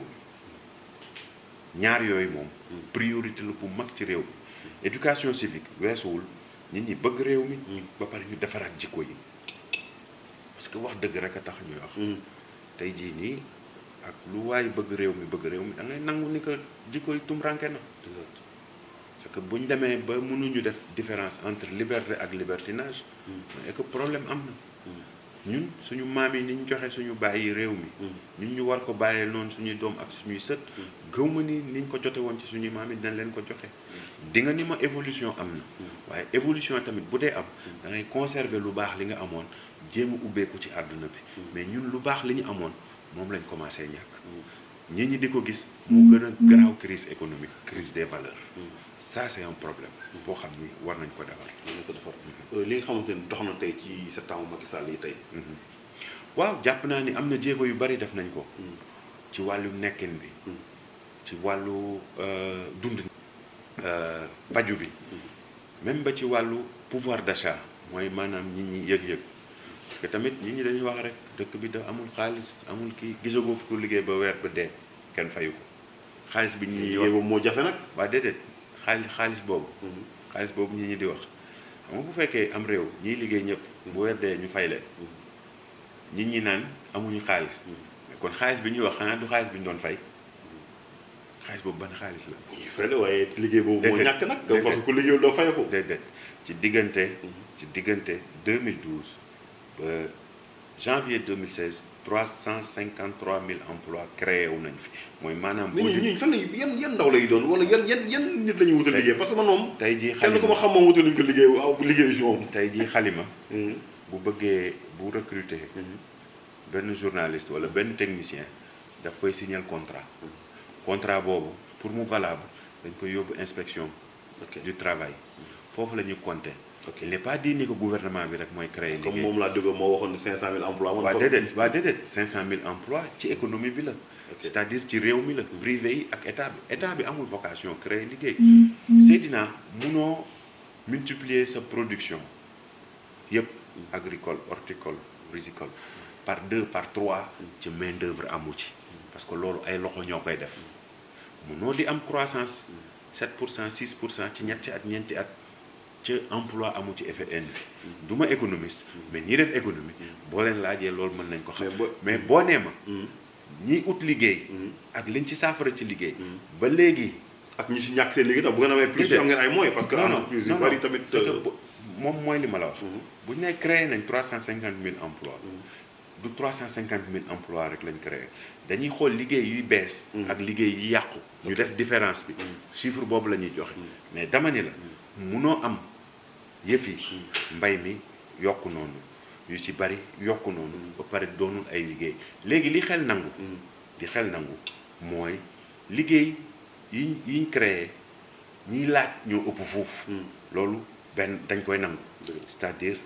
mi ñaar yooyu moom priorité la bu mag ci réew mi éducation civique weesuwul nit ñi bëgg réew mi ba pare ñu defaraat jikko yi parce que wax dëgg rek a tax ñuy wax tey jii nii ak lu waay bëgg réew mi bëgg réew mi da ngay nangu ni que jikko yi tumranke na parce que bu ñu demee ba mënuñu def différence entre liberté ak libertinage mais que problème am na ñun suñu maam yi ni ñu joxe suñu bàyyi réew mi ñun ñu war ko bàyyee noonu suñuy doom ak suñuy sët gëw ma ni niñ ko jote woon ci suñuy maam yi dinañ leen ko joxe di nga ni ma évolution am na waaye évolution tamit bu dee am da ngay conserver lu baax li nga amoon jéem a ubbeeku ci àdduna bi mais ñun lu baax li ñu amoon moom lañ commencé ñàkk nit ñi di ko gis moo gën a garaaw crise économique crise des valeurs ça c'est un problème boo xam ni war nañ ko defar mën na ko defar li nga xamante ni dox na tey ci sa temps Macky Sall yi tey. waaw jàpp naa ni am na jéego yu bari def nañ ko ci wàllu nekkin bi ci wàllu euh, dund euh, paju bi même ba ci wàllu pouvoir d'achat mooy maanaam nit ñi yëg-yëg parce que tamit nit ñi dañuy wax rek dëkk bi da amul xaalis amul kii gisagoo fi ko liggéey ba weer ba dee kenn fayu ko xaalis bi ñi ñi liggéey boobu moo jafe nag. waa déedéet xaalis xaalis boobu xaalis boobu ñi ñi di wax xam nga bu fekkee am réew ñiy liggéey ñëpp bu weer dee ñu fay leen nit ñi naan amuñu xaalis mais kon xaalis bi ñuy wax xanaa du xaalis bi ñu doon fay xaalis boobu ban xaalis la bu ñuy fay la waaye liggéey boobu moo Déedéet. ñàkk nag. Déedéet. parce que ku liggéeyul doo fay ko. déedéet ci diggante ci diggante 2012 ba janvier 2016 353 000 emplois créés wu nañ fi mooy maanaam nit boo ñi di ñi fan la yan yan ndaw lay doon wala yan yan yan nit la ñuy wutal Tey- liggéey parce que man moom. tey jii kenn ku ma xalima xam moom wutaluñ ko liggéey waaw liggéeyu si moom. tey jii xalima bu bëggee bu recruter benn journaliste wala benn technicien daf koy signer contrat contrat boobu pour mu valable dañ koy yóbbu inspection ok du travail foofu la ñuy compter ok il n'est pas dit ni que gouvernement bi rek mooy créer comme liggéey moom laa déggoo moo waxoon ne 500000 emplois. man waa fa- déedéet waa déedéet 500000 emplois ci économie bi la c'est-à-dire ci réew mi la privé yi ak état bi état bi amul vocation créer liggéey Seydina munoo multiplier sa production yëpp agricole horticole risicole par deux par trois ci main d'œuvre amu ci parce que loolu ay loxo ñoo koy def munoo di am croissance 7 pour cent 6 pour cent ci ñetti at ñeenti at ca emploi amu ci effet induit du ma économiste mais ñi def économie boo leen laajee loolu mën nañ ko xam Mais boo- mais boo nee ma Mhm. ñiy ut liggéey Mhm. ak liñ ci saafara ci liggéey ba léegi ak ñi si ñàkk seen liggéey tam bu ngeen amee plus Déedéet. am ngeen ay moyens parce que non non entreprise yu non, bari non, tamit. c'est que euh, bo- moom mooy li ma la wax Mhm. bu ñu nee créé nañ 350 000 emplois du 350 000 emplois rek lañ créé dañuy xool liggéey yuy bees Mhm. ak liggéey yi yàqu ñu def différence bi chiffre boobu la ñuy joxe mais dama ni la munoo am yëf yi mbay mi yokku noonu yu ci bari yokku noonu ba pare doonul ay liggéey léegi li xel nangu Mhm. li xel nangu mooy liggéey yi yiñ créé ñiy laaj ñoo ëpp foofu Mhm. loolu benn dañ koy nangu Dëgg la. c'est-à-dire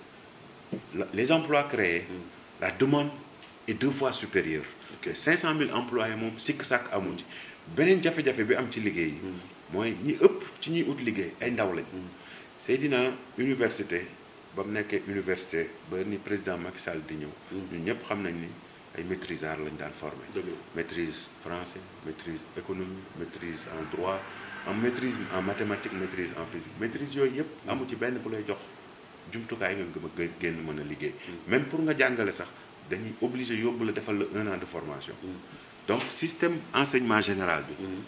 la- les emplois créés la demande est deux fois supérieure que 500 000 employés moom sikk sàkk amu ci beneen jafe-jafe bi am ci liggéey yi mooy ñi ëpp ci ñuy ut liggéey ay ndaw lañ Seydina université ba mu nekkee université ba ni président Macky Sall di ñëw ñun ñëpp xam nañ ni ay maîtrisards lañ daan formé Dëgg la. maîtrise français maîtrise économie maîtrise en droit en maîtrise en mathématiques maîtrise en physique maîtrise yooyu yëpp amu ci benn bu lay jox jumtukaay nga gëm a génn mën a liggéey même pour nga jàngale sax dañuy obligé yóbbu la defal la un an de formation donc système enseignement général bi Mhm.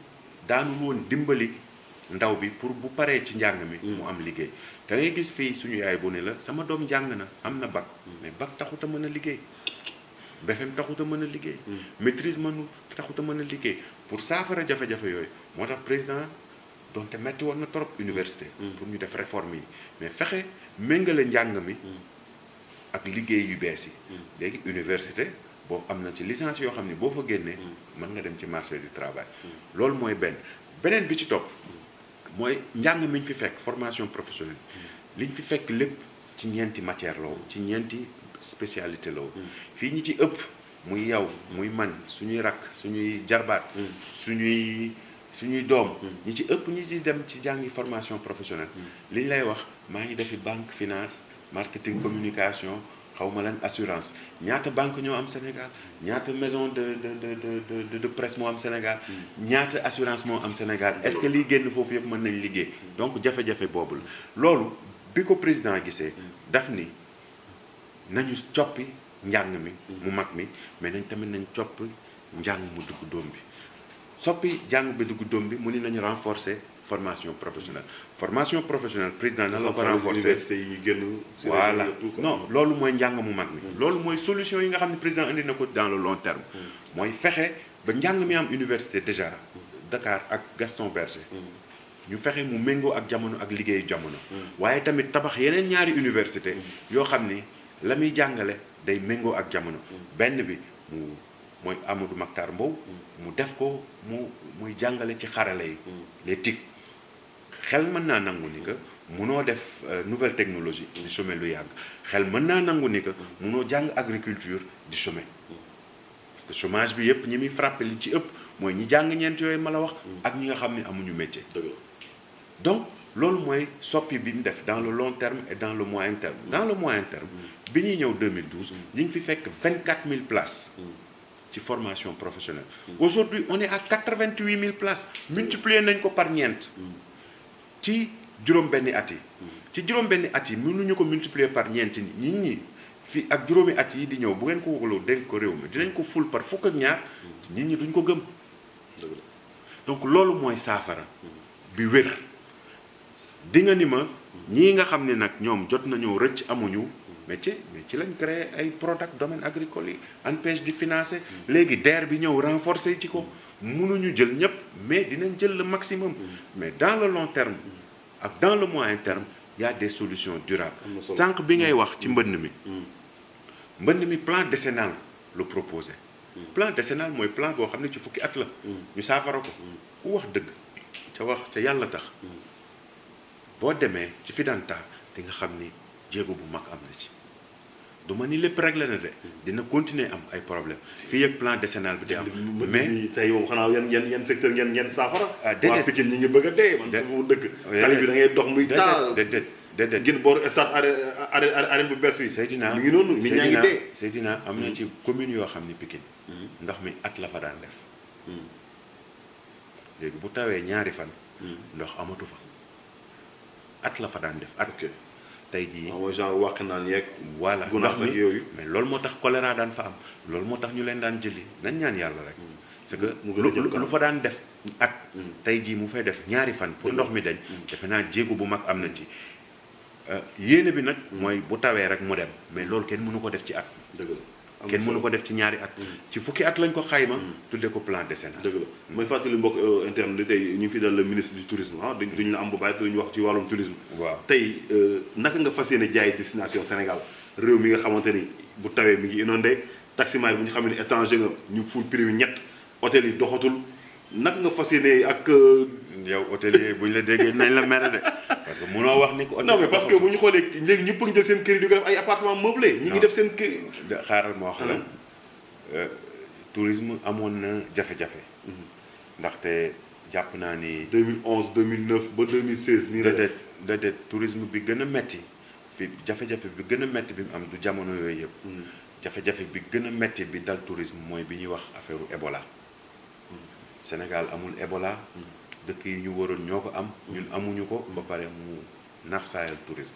daanu woon dimbali ndaw bi pour bu paree ci njàng mi mu am liggéey da ngay gis fii suñu yaay bu ne la sama doom jàng na am na bac mais bac taxut a mën a liggéey BFEM taxut a mën a liggéey maîtrise mënu taxut a mën a liggéey pour saafara jafe-jafe yooyu moo tax président donte metti woon na trop université pour ñu def réforme yi mais fexe méngale njàng mi ak liggéey yu bees yi léegi université boo am na ci licence yoo xam ne boo fa génnee mën nga dem ci marché du travail loolu mooy benn beneen bi ci topp mooy njàng mi ñu fi fekk formation professionnelle li ñu fi fekk lépp ci ñeenti matière la woon ci ñeenti spécialité la woon fii ñi ci ëpp muy yow muy man suñuy rakk suñuy jarbaat suñuy suñuy doom ñi ci ëpp ñi ci dem ci jàngi formation professionnelle li ñu lay wax maa ngi defi banque finance marketing communication xaw ma lan assurance ñaata banque ñoo am Sénégal ñaata maison de de de de de de presse moo am Sénégal ñaata assurance moo am Sénégal est-ce que liy génn foofu yëpp mën nañ liggéey donc jafe-jafe boobu la loolu bi ko président gisee daf ni nañu coppi njàng mi mu mag mi mais nañ tamit nañ coppi njàng mu dugg doom bi soppi njàng bi dugg doom bi mu ni nañu renforcer formation professionnelle formation professionnelle président na la ko renforcer université yi génn. voilà tout quoi. non loolu mooy njàng mu mag mi loolu mooy solution yi nga xam ne président indi na ko dans le long terme mooy fexe ba njàng mi am université déjà Dakar ak Gaston Berger ñu fexe mu méngoo ak jamono ak liggéeyu jamono waaye tamit tabax yeneen ñaari université yoo xam ni la muy jàngale day méngoo ak jamono benn bi mu mooy Amadou Mactar Mbow mu def ko mu muy jàngale ci xarala yi les TIC xel mën naa nangu ni que munoo def euh, nouvelle technologie di chômer lu yàgg xel mën naa nangu ni que munoo jàng agriculture di chômer parce que chômage bi yëpp ñi muy frappé li ci ëpp mooy ñi jàng ñeent yooyu ma la wax ak ñi nga xam ne amuñu métier dëgg la. donc loolu mooy soppi bi mu def dans le long terme et dans le moyen terme dans le moyen terme bi ñuy ñëw 2012 ñi ngi fi fekk 24 000 places ci formation professionnelle aujourd'hui on est à 88 000 places multiplier nañ ko par ñeent ci juróom-benni at yi ci juróom-benni at yi mënuñu ko multiplier par ñeent ñi ñi ñi fii ak juróomi at yi di ñëw bu ngeen ko waxaloo dénk ko réew mi dinañ ko ful par fukk ak ñaar nit ñi duñ ko gëm dëgg la. donc loolu mooy saafara bi wér di nga ni ma ñii nga xam ne nag ñoom jot nañoo rëcc amuñu métier mais ci lañ créé ay product domaine agricole yi ANPEJ di financé léegi DER bi ñëw renforcer ci ko mënuñu jël ñëpp mais dinañ jël le maximum mais dans le long terme ak dans le moyen terme il y a des solutions durables Am na solo. sànq bi ngay wax ci mbënn mi Mm. mbënn mi plan décennal lu proposé plan décennal mooy plan boo xam ne ci fukki at la ñu saafara ko ku wax dëgg ca wax ca yàlla tax boo demee ci Fidanta di nga xam ni jéego bu mag am na ci du ma ni lépp réglé na de dina continuer am ay problème fii ak plan décennal bi di am mais mais tey moom xanaa yan yan yan secteur ngeen ngeen saafara. Ah, déedéet. waa Pikine ñi ngi bëgg a dee. man Déet. sama dëkk. Déedéet. tali bi da ngay dox muy taal. déedéet déedéet gën booru stade arène arène arène bu bees bi. Seydina mi ngi noonu nit ñaa ngi Seydina dee. Seydina am na ci commune yoo xam ni Pikine ndox mi at la fa daan def léegi bu tawee ñaari fan ndox amatu fa at la fa daan def at ok tey jii waaw mooy genre wàq naan yeeg. voilà gunaas ndox ak mi yooyu. mais loolu moo tax choléra daan fa am loolu moo tax ñu leen daan jëli nañ ñaan yàlla rek c'est que mu gën a lu jëm lu- kanam. lu fa daan def at Mm. tey jii mu fay def ñaari fan pour Dëgg ndox mi dañ defe naa jéego bu mag am na ci Euh, yéene bi nag mooy bu tawee rek mu dem mais loolu kenn mënu ko def ci at dëgg la. am na kenn mënu solo. ko def ci ñaari at ci fukki at lañ ko xayma tudde ko plan décennal dëgg la mooy fàttali mbokk euh, interne di tey ñu ngi fi dal le ministre du tourisme ah duñ duñ la am bu bàyyi te duñu wax ci wàllum tourisme. waaw tey euh, naka nga fas yéene jaay destination Sénégal réew mi nga xamante ni bu tawee mi ngi inondé taximan bu ñu xam ne étranger nga ñu ful prix bi ñett hôtel yi doxatul naka nga fas yéene ak. euh, yow hôtelier bu ñu la déggee nañ la mere de parce que munoo wax ni ko non mais parce que bu ñu xoolee léegi ñëpp a ngi jël seen kër yi di ko def ay appartement meublé. ñi ngi Non. def seen kër. de xaaral ma wax la euh, tourisme amoon na jafe-jafe ndaxte jàpp naa ni 2011 2009 ba 2016 nii la def. déedéet déedéet tourisme bi gën a metti fi jafe-jafe bi gën a metti bi mu am du jamono yooyu yëpp jafe-jafe bi gën a metti bi dal tourisme mooy bi ñuy wax affaire Ebola Sénégal amul Ebola dëkk yi ñu waroon ñoo ko am ñun amuñu ko ba pare mu nax saayal tourisme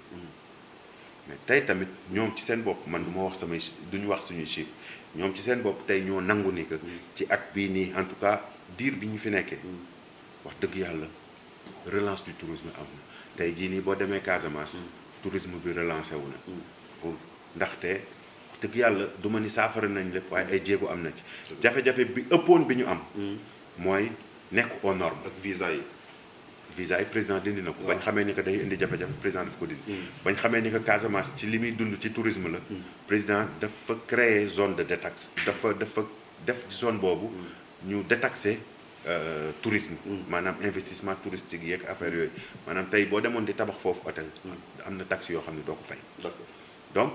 mais tey tamit ñoom ci seen bopp man du ma wax samay chi- duñu wax suñuy chiffre ñoom ci seen bopp tey ñoo nangu ni que ci at bii nii en tout cas diir bi ñu fi nekkee wax dëgg yàlla relance du tourisme am na tey jii nii boo demee Casamance tourisme bi relancé wu na pour ndaxte wax dëgg yàlla du ma ni saafara nañ lépp waaye ay jéego am na ci jafe-jafe bi ëppoon bi ñu am mooy nekk aux normes ak visa yi. visa yi président dindi na ko waaw. bañ xamee ni que day indi jafe-jafe président daf ko dindi bañ xamee ni que Casamance ci li muy dund ci tourisme la président dafa créer zone de détaxe dafa dafa def zone boobu ñu détaxé euh, tourisme maanaam investissement touristique yeeg affaire yooyu maanaam tey boo demoon di tabax foofu hôtel am na taxe yoo xam ne doo ko fay d'accord donc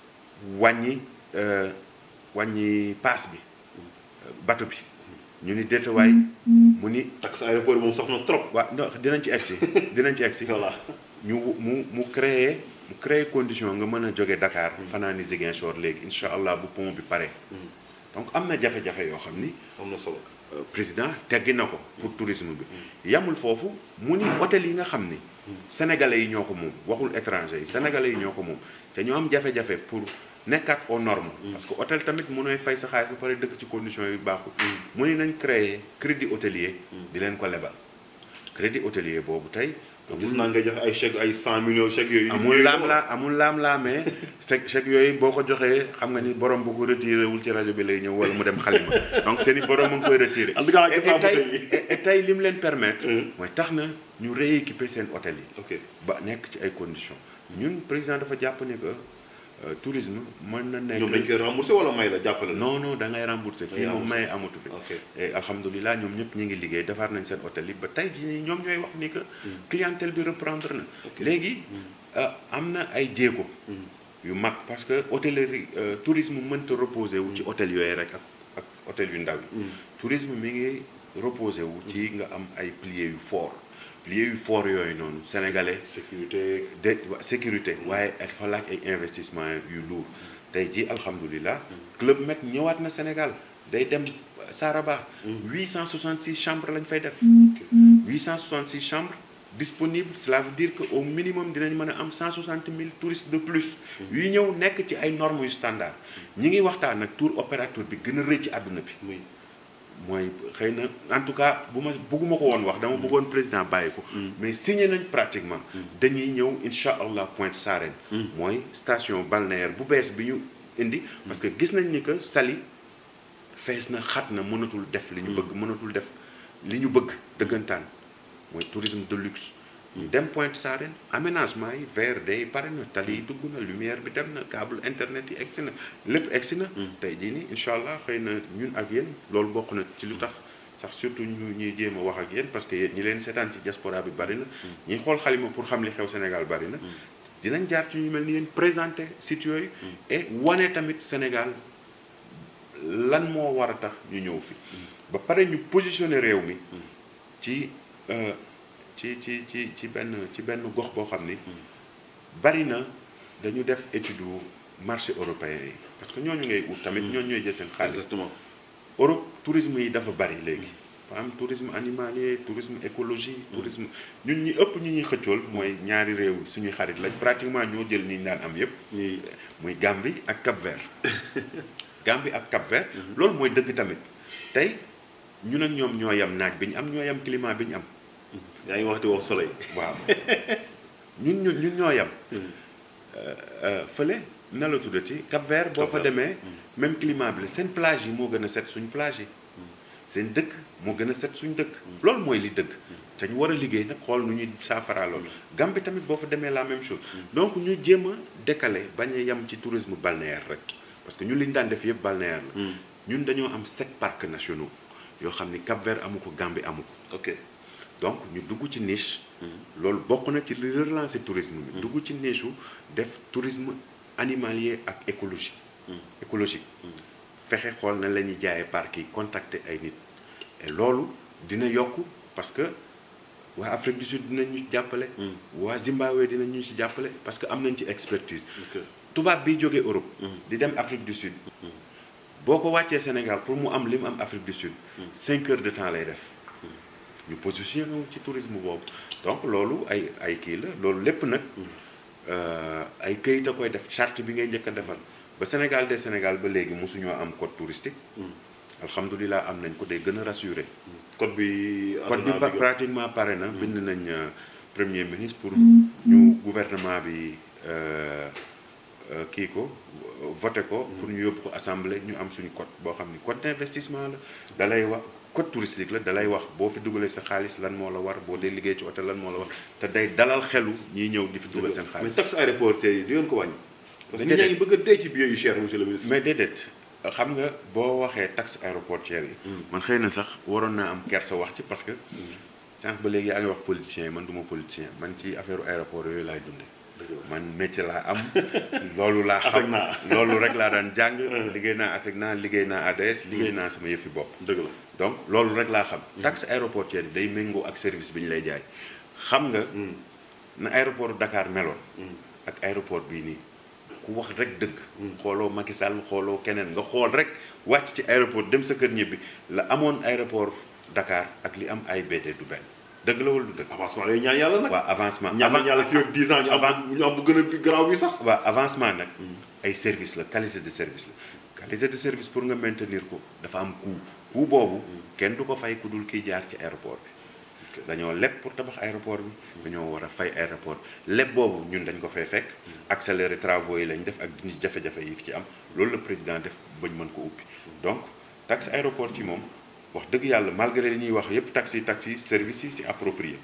wàññi euh, wàññi paas bi euh, bateau bi ñu ni déetawaay mu ni taxe aéroport yi moom soxna trop. waaw non dinañ ci egsi dinañ ci egsi voilà. ñu mu mu créer mu créer condition nga mën a jóge Dakar fanaani Ziguinchor léegi incha allah bu pont bi pare donc am na jafe-jafe yoo xam ni am na solo. euh, président teggi na ko pour tourisme bi yamul foofu mu ni hôtel yi nga xam ni sénégalais yi ñoo ko moom waxul étranger yi sénégalais yi ñoo ko moom te ñoo am jafe-jafe pour nekkaat aux normes parce que hôtel tamit mënooy fay sa xaalis ba pare dëkk ci conditions yu baaxul mu ni nañ créer crédit hôtelier di leen ko lebal crédit hôtelier boobu tey gis naa nga jox ay chèque ay 100 millions chèque yooyu. amul laam laa amul laam laamee chèque chèque yooyu boo ko joxee xam nga ni borom bu ko retiré wul ci rajo bi lay ñëw wala mu dem xalima donc seen i borom mu ngi koy retiré. En tout cas, et gis naa et tey bouteille yi. et- et tey li mu leen permettre. Hum. mooy tax na ñu rééquiper seen hôtel yi. ok ba nekk ci ay conditions ñun président dafa jàpp ni que euh, tourisme mën na nekk. ñoom dañ koy remboursé wala may la jàppale la. non non da ngay remboursé fii moom remboursé. may amatu fi. ok et alhamdulilah ñoom ñëpp ñu ngi liggéey defar nañ seen hôtel yi ba tey jii nii ñoom ñooy wax ni que clientèle bi reprendre na Ok. léegi ah, am na ay jéego yu mag parce que hôtellerie euh, tourisme mënta reposé wu ci hôtel yooyu rek ak ak hôtel yu ndaw yi tourisme mi ngi reposé wu ci nga am ay piliers yu fort piliers yu fort yooyu noonu sénégalais sécurité. de wa- sécurité waaye dafa laaj ay investissement yu lourd tey jii alhamdulilah club Med ñëwaat na Sénégal day dem Saraba 866 chambres lañ fay def 866 chambres disponibles cela veut dire que au minimum dinañ mën a am 160 000 touristes de plus yu ñëw nekk ci ay normes yu standard ñi ngi waxtaan ak tour opérateur bi gën a rëy ci àdduna bi muy mooy xëy na en tout cas bu ma bëgguma ko woon wax dama bëggoon président bàyyi ko mais signé nañ pratiquement dañuy ñëw incha allah Pointe Sarène mooy station balnéaire bu bees bi ñu indi parce que gis nañ ni que Saly fees na xat na mënatul def li ñu bëgg mënatul def li ñu bëgg dëggantaan mooy tourisme de luxe ñu dem Pointe Sarène aménagement yi VRD yi pare na tali yi dugg na lumière bi dem na câble internet yi egsi na lépp egsi na tey jii nii incha allah xëy na ñun ak yéen loolu bokk na ci lu tax sax surtout ñu ñuy jéem a wax ak yéen parce que yéen ñi leen seetaan ci diaspora bi bari na ñi xool xalima pour xam li xew Sénégal bari na dinañ jaar ci ñu mel ni yéen présenter site yooyu et wane tamit Sénégal lan moo war a tax ñu ñëw fi ba pare ñu positionner réew mi ci euh, ci ci ci ci benn ci benn gox boo xam ni bari na dañu def étude marché européen yi parce que ñooñu ngay ut tamit ñooñu ñooy jël seen xaalis exactement Europe tourisme yi dafa bari léegi fa am tourisme animalier tourisme écologie tourisme ñun ñi ëpp ñu ñuy xëccool mooy ñaari réew suñuy xarit lañ pratiquement ñoo jël ñi ñu daan am yépp ñuy muy Gambie ak Cap-Vert Gambie ak Cap-Vert loolu mooy dëgg tamit tey ñun ak ñoom ñoo yam naaj bi ñu am ñoo yam climat bi ñu am yaa ngi waxti wax soleil waaw ñun ñun ñun ñoo yam fële na la tuddati Cap-Vert boo fa Cap-Vert. demee même climat bi la seen plage yi moo gën a set suñ plage yi seen dëkk moo gën a set suñ dëkk loolu mooy li dëgg te ñu war a liggéey nag xool nu ñuy saafara loolu Gambie tamit boo fa demee la même chose donc ñu jéem a décaler bañ a yem ci tourisme balnéaire rek parce que ñun li ñu daan def yëpp balnéaire la ñun dañoo am sept parcs nationaux yoo xam ni Cap-Vert amu ko Gambie amu ko ok donc ñu dugg ci niche loolu bokk na ci li relancer tourisme bi dugg ci niche u def tourisme animalier ak écologie écologique fexe xool na la ñuy jaayee parc yi contacter ay nit et loolu dina yokk parce que waa Afrique du Sud dinañu jàppale waa Zimbabwe dinañu ci jàppale parce que am nañ ci expertise ok tubaab bi jógee Europe di dem Afrique du Sud boo ko wàccee Sénégal pour mu am li mu am Afrique du Sud cinq heures de temps lay def ñu positionné wu ci tourisme boobu donc loolu ay ay kii la loolu lépp nag euh, ay këyit a koy def charte bi ngay njëkk a defal ba Sénégal de Sénégal ba léegi mosuñoo am code touristique alhamdulilah am nañ ko day gën a rassuré code bi code bi àdduna pa- bi pratiquement pare na bind nañ euh, premier ministre pour ñu gouvernement bi euh, euh, kii ko voté ko pour ñu yóbbu ko assemblée ñu am suñu code boo xam ni code d'investissement la da lay wax code touristique la da lay wax boo fi dugalee sa xaalis lan moo la war boo dee liggéey ci hôtel lan moo la war te day dalal xelu ñiy ñëw di fi dugal seen mais xaalis taxe aéroportuaire yi di ngeen ko wàññi parce que Déedéet. ñi ñaa ngi bëgg a dee ci billets yu cher monsieur le ministre mais déedéet xam nga boo waxee taxe aéroportuaire yi man xëy na sax waroon naa am kersa wax ci parce que sànq ba léegi yaa ngi wax politicien yi man du ma politicien man ci affaire aéroport yooyu laay dunde man métier laa am loolu laa xam ASECNA. loolu rek laa daan jàng liggéey naa ASECNA liggéey naa ADS liggéey naa sama yëfi bopp dëgg la donc loolu rek laa xam taxe aéroportuaire yi day méngoo ak service bi ñu lay jaay xam nga na aéroport Dakar meloon ak aéroport bii nii ku wax rek dëgg xooloo Macky Sall xooloo keneen nga xool rek wàcc ci aéroport dem sa kër ñibbi la amoon aéroport Dakar ak li am AIBD du benn dëgg la wala du dëgg avancement lay ñaan yàlla nag waaw avancement ñaan nañ yàlla fii ak 10 ans ñu am avant- ñu am bu gën a garaaw bi sax waaw avancement nag ay service la qualité de service la qualité de service pour nga maintenir ko dafa am coût coût boobu kenn du ko fay ku dul kiy jaar ci aéroport bi dañoo leb pour tabax aéroport bi dañoo war a fay aéroport bi leb boobu ñun dañ ko fay fekk accélérer travaux yi lañ def ak dindi jafe-jafe yi fi ci am loolu la président def bañ mën ko ubbi donc taxe aéroport ci moom wax dëgg yàlla malgré li ñuy wax yépp taxi yi taxi yi service yi c'est approprié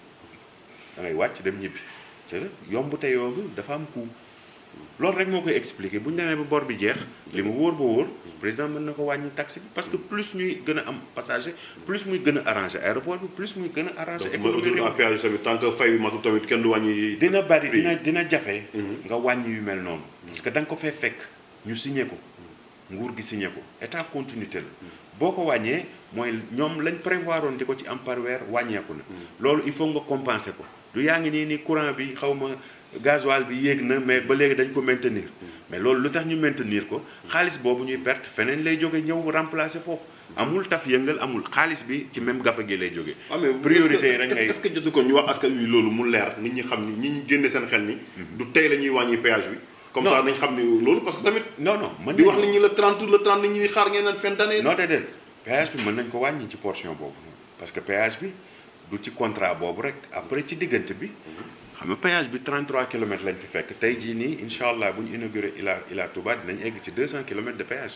da ngay wàcc dem ñibbi te yomb te yomb dafa am coût loolu rek moo koy expliquer bu ñu demee ba bor bi jeex li mu wóor ba wóor président mën na ko wàññi taxe bi parce que plus ñuy gën a am passager plus muy gën a arranger aéroport bi plus muy gën a arranger donc mooy économie autoroute à réew péage tamit tant que fay bi matul tamit kenn du wàññi dina bari prix. dina dina jafe nga wàññi yu mel noonu parce que da nga ko fee fekk ñu signé ko nguur gi signé ko état continuité la boo ko wàññee mooy ñoom lañ prévoir woon di ko ci am par weer wàññeeku na loolu il faut nga compenser ko du yaa ngi nii ni courant bi xaw ma gasoil bi yéeg na mais ba léegi dañ ko maintenir mais loolu lu tax ñu maintenir ko xaalis boobu ñuy perte feneen lay jóge ñëw remplacer foofu amul taf yëngal amul xaalis bi ci même gafa gi lay jóge waaw mais priorité yi est-ce rek que- ngay est-ce que jotu ko ñu wax askan wi loolu mu leer nit ñi xam ni ñi ñu génne seen xel ni du tey la ñuy wàññi péage bi comme Non. ça nañ xam ni loolu parce que tamit non non mën di nañu- wax nit ñi le 30 le 30 nit ñi di xaar ngeen naan fin d'année non déedéet péage bi mën nañ ko wàññi ci portion boobu parce que péage bi du ci contrat boobu rek après ci diggante bi xam nga péage bi 33 kilomètres lañ fi fekk tey jii nii incha allah bu ñu inauguré Ila Ila Touba dinañ egg ci 200 kilomètres de péage.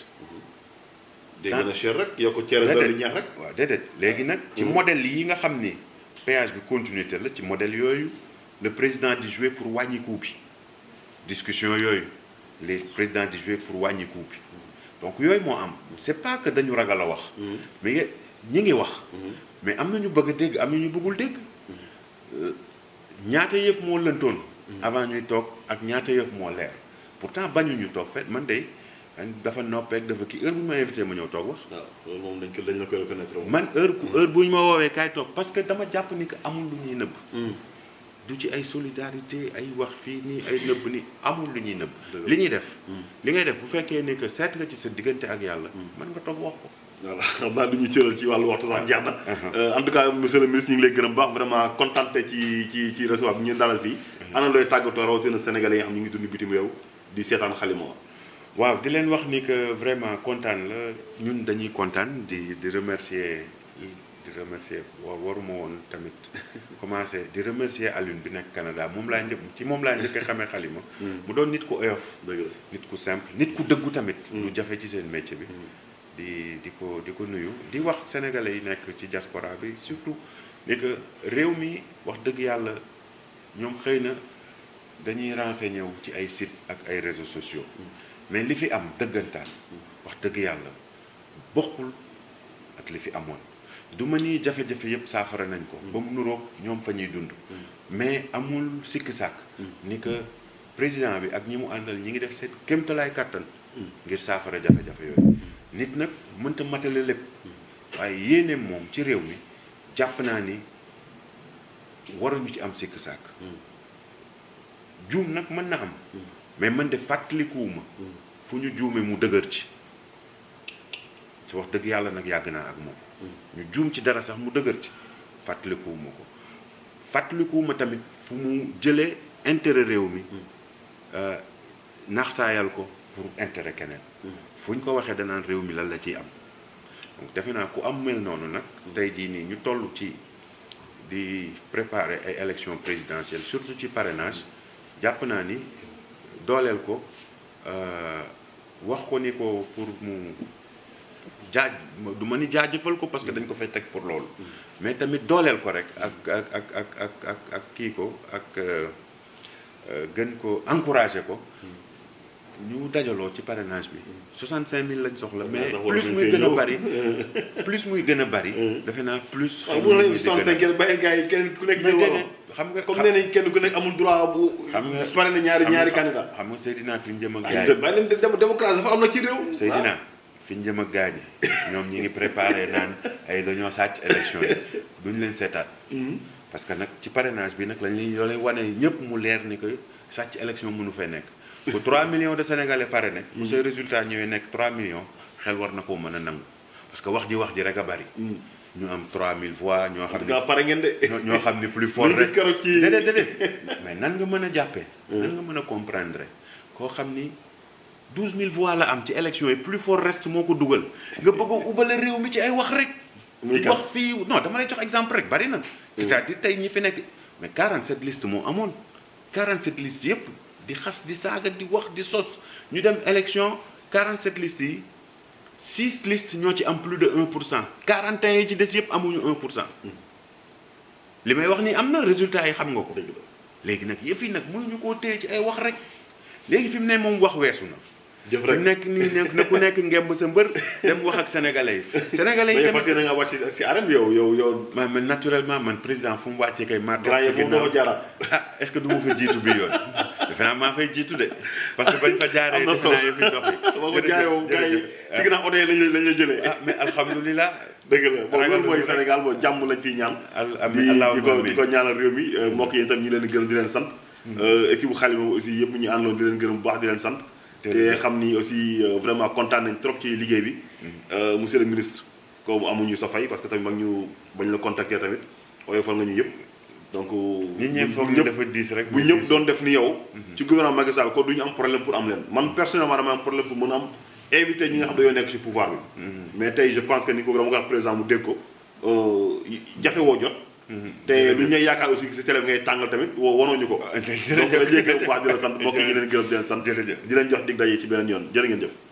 day gën a cher rek yokk cere Déedéet. dolli ñeex rek waaw déedéet léegi nag ci modèle yi nga xam ni péage bi continuité la ci modèle yooyu le président di jouer pour wàññi coût bi discussion yooyu les présidents di jouer pour wàññi coût bi donc yooyu moo am c'est pas que dañu ragal a wax mais ñi ngi wax mais am na ñu bëgg a dégg am na ñu bëggul dégg ñaata yëf moo lëntoon avant ñuy toog ak ñaata yëf moo leer pourtant bañuñu toog fet man de dafa noppeek dafa kii heure bu ñu ma invité ma ñëw toog wax waaw loolu moom dañ ko dañ la koy reconnaître moom. man heure heure bu ñu ma woowee kaay toog parce que dama jàpp ni que amul lu ñuy nëbb du ci ay solidarité ay wax fii nii ay nëbb ni amul lu ñuy nëbb Dëgg la. li ñuy def li ngay def bu fekkee ni que seet nga ci sa diggante ak yàlla mën nga toog wax ko voilà xam naa du ñu cëral ci wàllu waxtu sax jeex na. en tout cas monsieur le ministre ñu ngi lay gërëm baax vraiment contenté ci ci ci recevoir bi ñu dalal fii. ana looy tàggatoo rawatina sénégalais yi nga xam ñu ngi dund bitim réew di seetaan xalima waaw di leen wax ni que vraiment kontaan la ñun dañuy kontaan di di remercier di remercier wa waruma woon tamit commencé di remercier Alioune bi nekk Canada moom laa njëkk ci moom laa njëkk a xamee xalima mu doon nit ku oyof dëgg la nit ku simple nit ku dëggu tamit lu jafe ci seen métier bi di di ko di ko nuyu di wax sénégalais yi nekk ci diaspora bi surtout ni que réew mi wax dëgg yàlla ñoom xëy na dañuy renseigné wu ci ay site ak ay réseaux sociaux mais li fi am dëggantaan wax dëgg yàlla bokkul ak li fi amoon du ma ni jafe-jafe yëpp saafara nañ ko ba mu nuroog ñoom fa ñuy dund mais amul sikk sàkk ni que président bi ak ñi mu àndal ñi ngi def seen kéemtalaay kàttan ngir saafara jafe-jafe yooyu nit nag mënta matale lépp waaye yéeneem moom ci réew mi jàpp naa ni waruñu ci am sikk sàkk juum nag mën na am mais man de fàttalikuwuma fu ñu juume mu dëgër ci ci wax dëgg yàlla nag yàgg naa ak moom ñu juum ci dara sax mu dëgër ci fàttalikuwuma ko fàttalikuwuma tamit fu mu jëlee intérêt réew mi naxsaayal ko pour intérêt keneen fu ñu ko waxee danaan réew mi lan la ciy am donc defe naa ku am mel noonu nag tey jii nii ñu toll ci di préparer ay élections présidentielles surtout ci parrainage jàpp naa ni dooleel ko wax ko ni ko pour mu jaaj du ma ni jaajëfal ko parce que dañ ko fay teg pour loolu mais tamit dooleel ko rek ak ak ak ak ak ak ak kii ko ak gën ko encourager ko ñu dajaloo ci parrainage bi 65000 lañ soxla mais plus muy gën a bari plus muy gën a bari defe naa plus xam nga 65 kenn bàyyi gars yi kenn ku nekk jël wala xam nga comme nee nañ kenn ku nekk amul droit bu xam nga pare na ñaari ñaari candidat xam nga Seydina fi ñu jëm ak ay gars te yi bàyyi leen dem démocratie dafa am na ci réew Seydina fi ñu jëm ak gars yi ñoom ñi ngi préparé naan ay dañoo sàcc élection yi duñ leen seetaat parce que nag ci parrainage bi nag lañ leen loolee wane ñëpp mu leer ni que sàcc élection mënu fee nekk bu 3 millions de sénégalais parrainé bu say résultat ñëwee nekk 3 millions xel war na koo mën a nangu parce que wax ji wax ji rek a bari ñu am 3000 voix ñoo en xam tout ne cas pare ngeen de ñoo ñoo xam ne plus fort Luy gis keroog ci- déedéet déedéet mais nan nga mën a jàppee nan nga mën a comprendre koo xam ni 12000 voix la am ci élection yi plus fort reste moo ko dugal nga bëgg a ubale réew mi ci ay wax rek Muy di kan? wax fii non dama lay jox exemple rek bari na c'est-à-dire tey ñi fi nekk mais 47 listes moo amoon 47 listes yëpp di xas di saaga di wax di sos ñu dem élection 47 listes yi 6 listes ñoo ci am plus de 1 pour cent 41 yi ci des yëpp amuñu 1 pour cent li may wax ni am na résultat yi xam nga ko dëgg la léegi nag yëf yi nag mënuñu koo téye ci ay wax rek léegi fi mu ne moom wax weesu na jëf ku rek nekk nii nekk na ku nekk ngemb sa mbër dem wax ak sénégalais yi sénégalais yi mais parce tamit que da nga wàcc si si arène bi yow yow yow man man naturellement man président fu mu wàccee kay maa toog grand ci yëpp moom ginnaaw. doo fa jaaraat ah est ce que du ma fa jiitu bi yoon defe naa maa fay jiitu de parce que bañ fa jaaree am na defe solo naa yëf yi dox yi boo ko jaaree moom gars yi ci ginnaaw oto yi lañ la lañ la jëlee ah mais alhamdulilah dëgg la bon ragal loolu mooy na rek. Sénégal bon jàmm lañ fiy ñaan al di ami di allahumma ko di amin ko ñaanal réew mi euh, mbokk yi itam ñu leen di gërëm di leen sant équipe bu Xalima aussi yëpp ñu àndoon di leen gërëm bu baax di leen sant te Jërëjëf. xam ni aussi euh, vraiment kontaan nañ trop ci liggéey bi Euh, monsieur le ministre comme amuñu sa fay parce que tamit mag ñu bañ la contacter tamit oyofal nga ñu yëpp donc nit ñi bu- foog bu ni ñëpp dafa diis rek bu ñëpp doon def ni yow ci gouvernement Macky Sall ko du ñu am problème pour am leen man personnellement dama am problème pour mën a am invité ñi nga xam dañoo nekk ci pouvoir bi mais tey je pense que ni ko vraiment nga wax président mu dégg ko euh, jafe woo jot te lu ñu lay yaakaar aussi si télé bi ngay tàngal tamit woo wanoo ñu ko donc dañuy gërëm bu baax di la sant mbokk yi ñu leen gërëm di leen sant Jërëjëf. di leen jox dig daje ci beneen yoon jërë ngeen jëf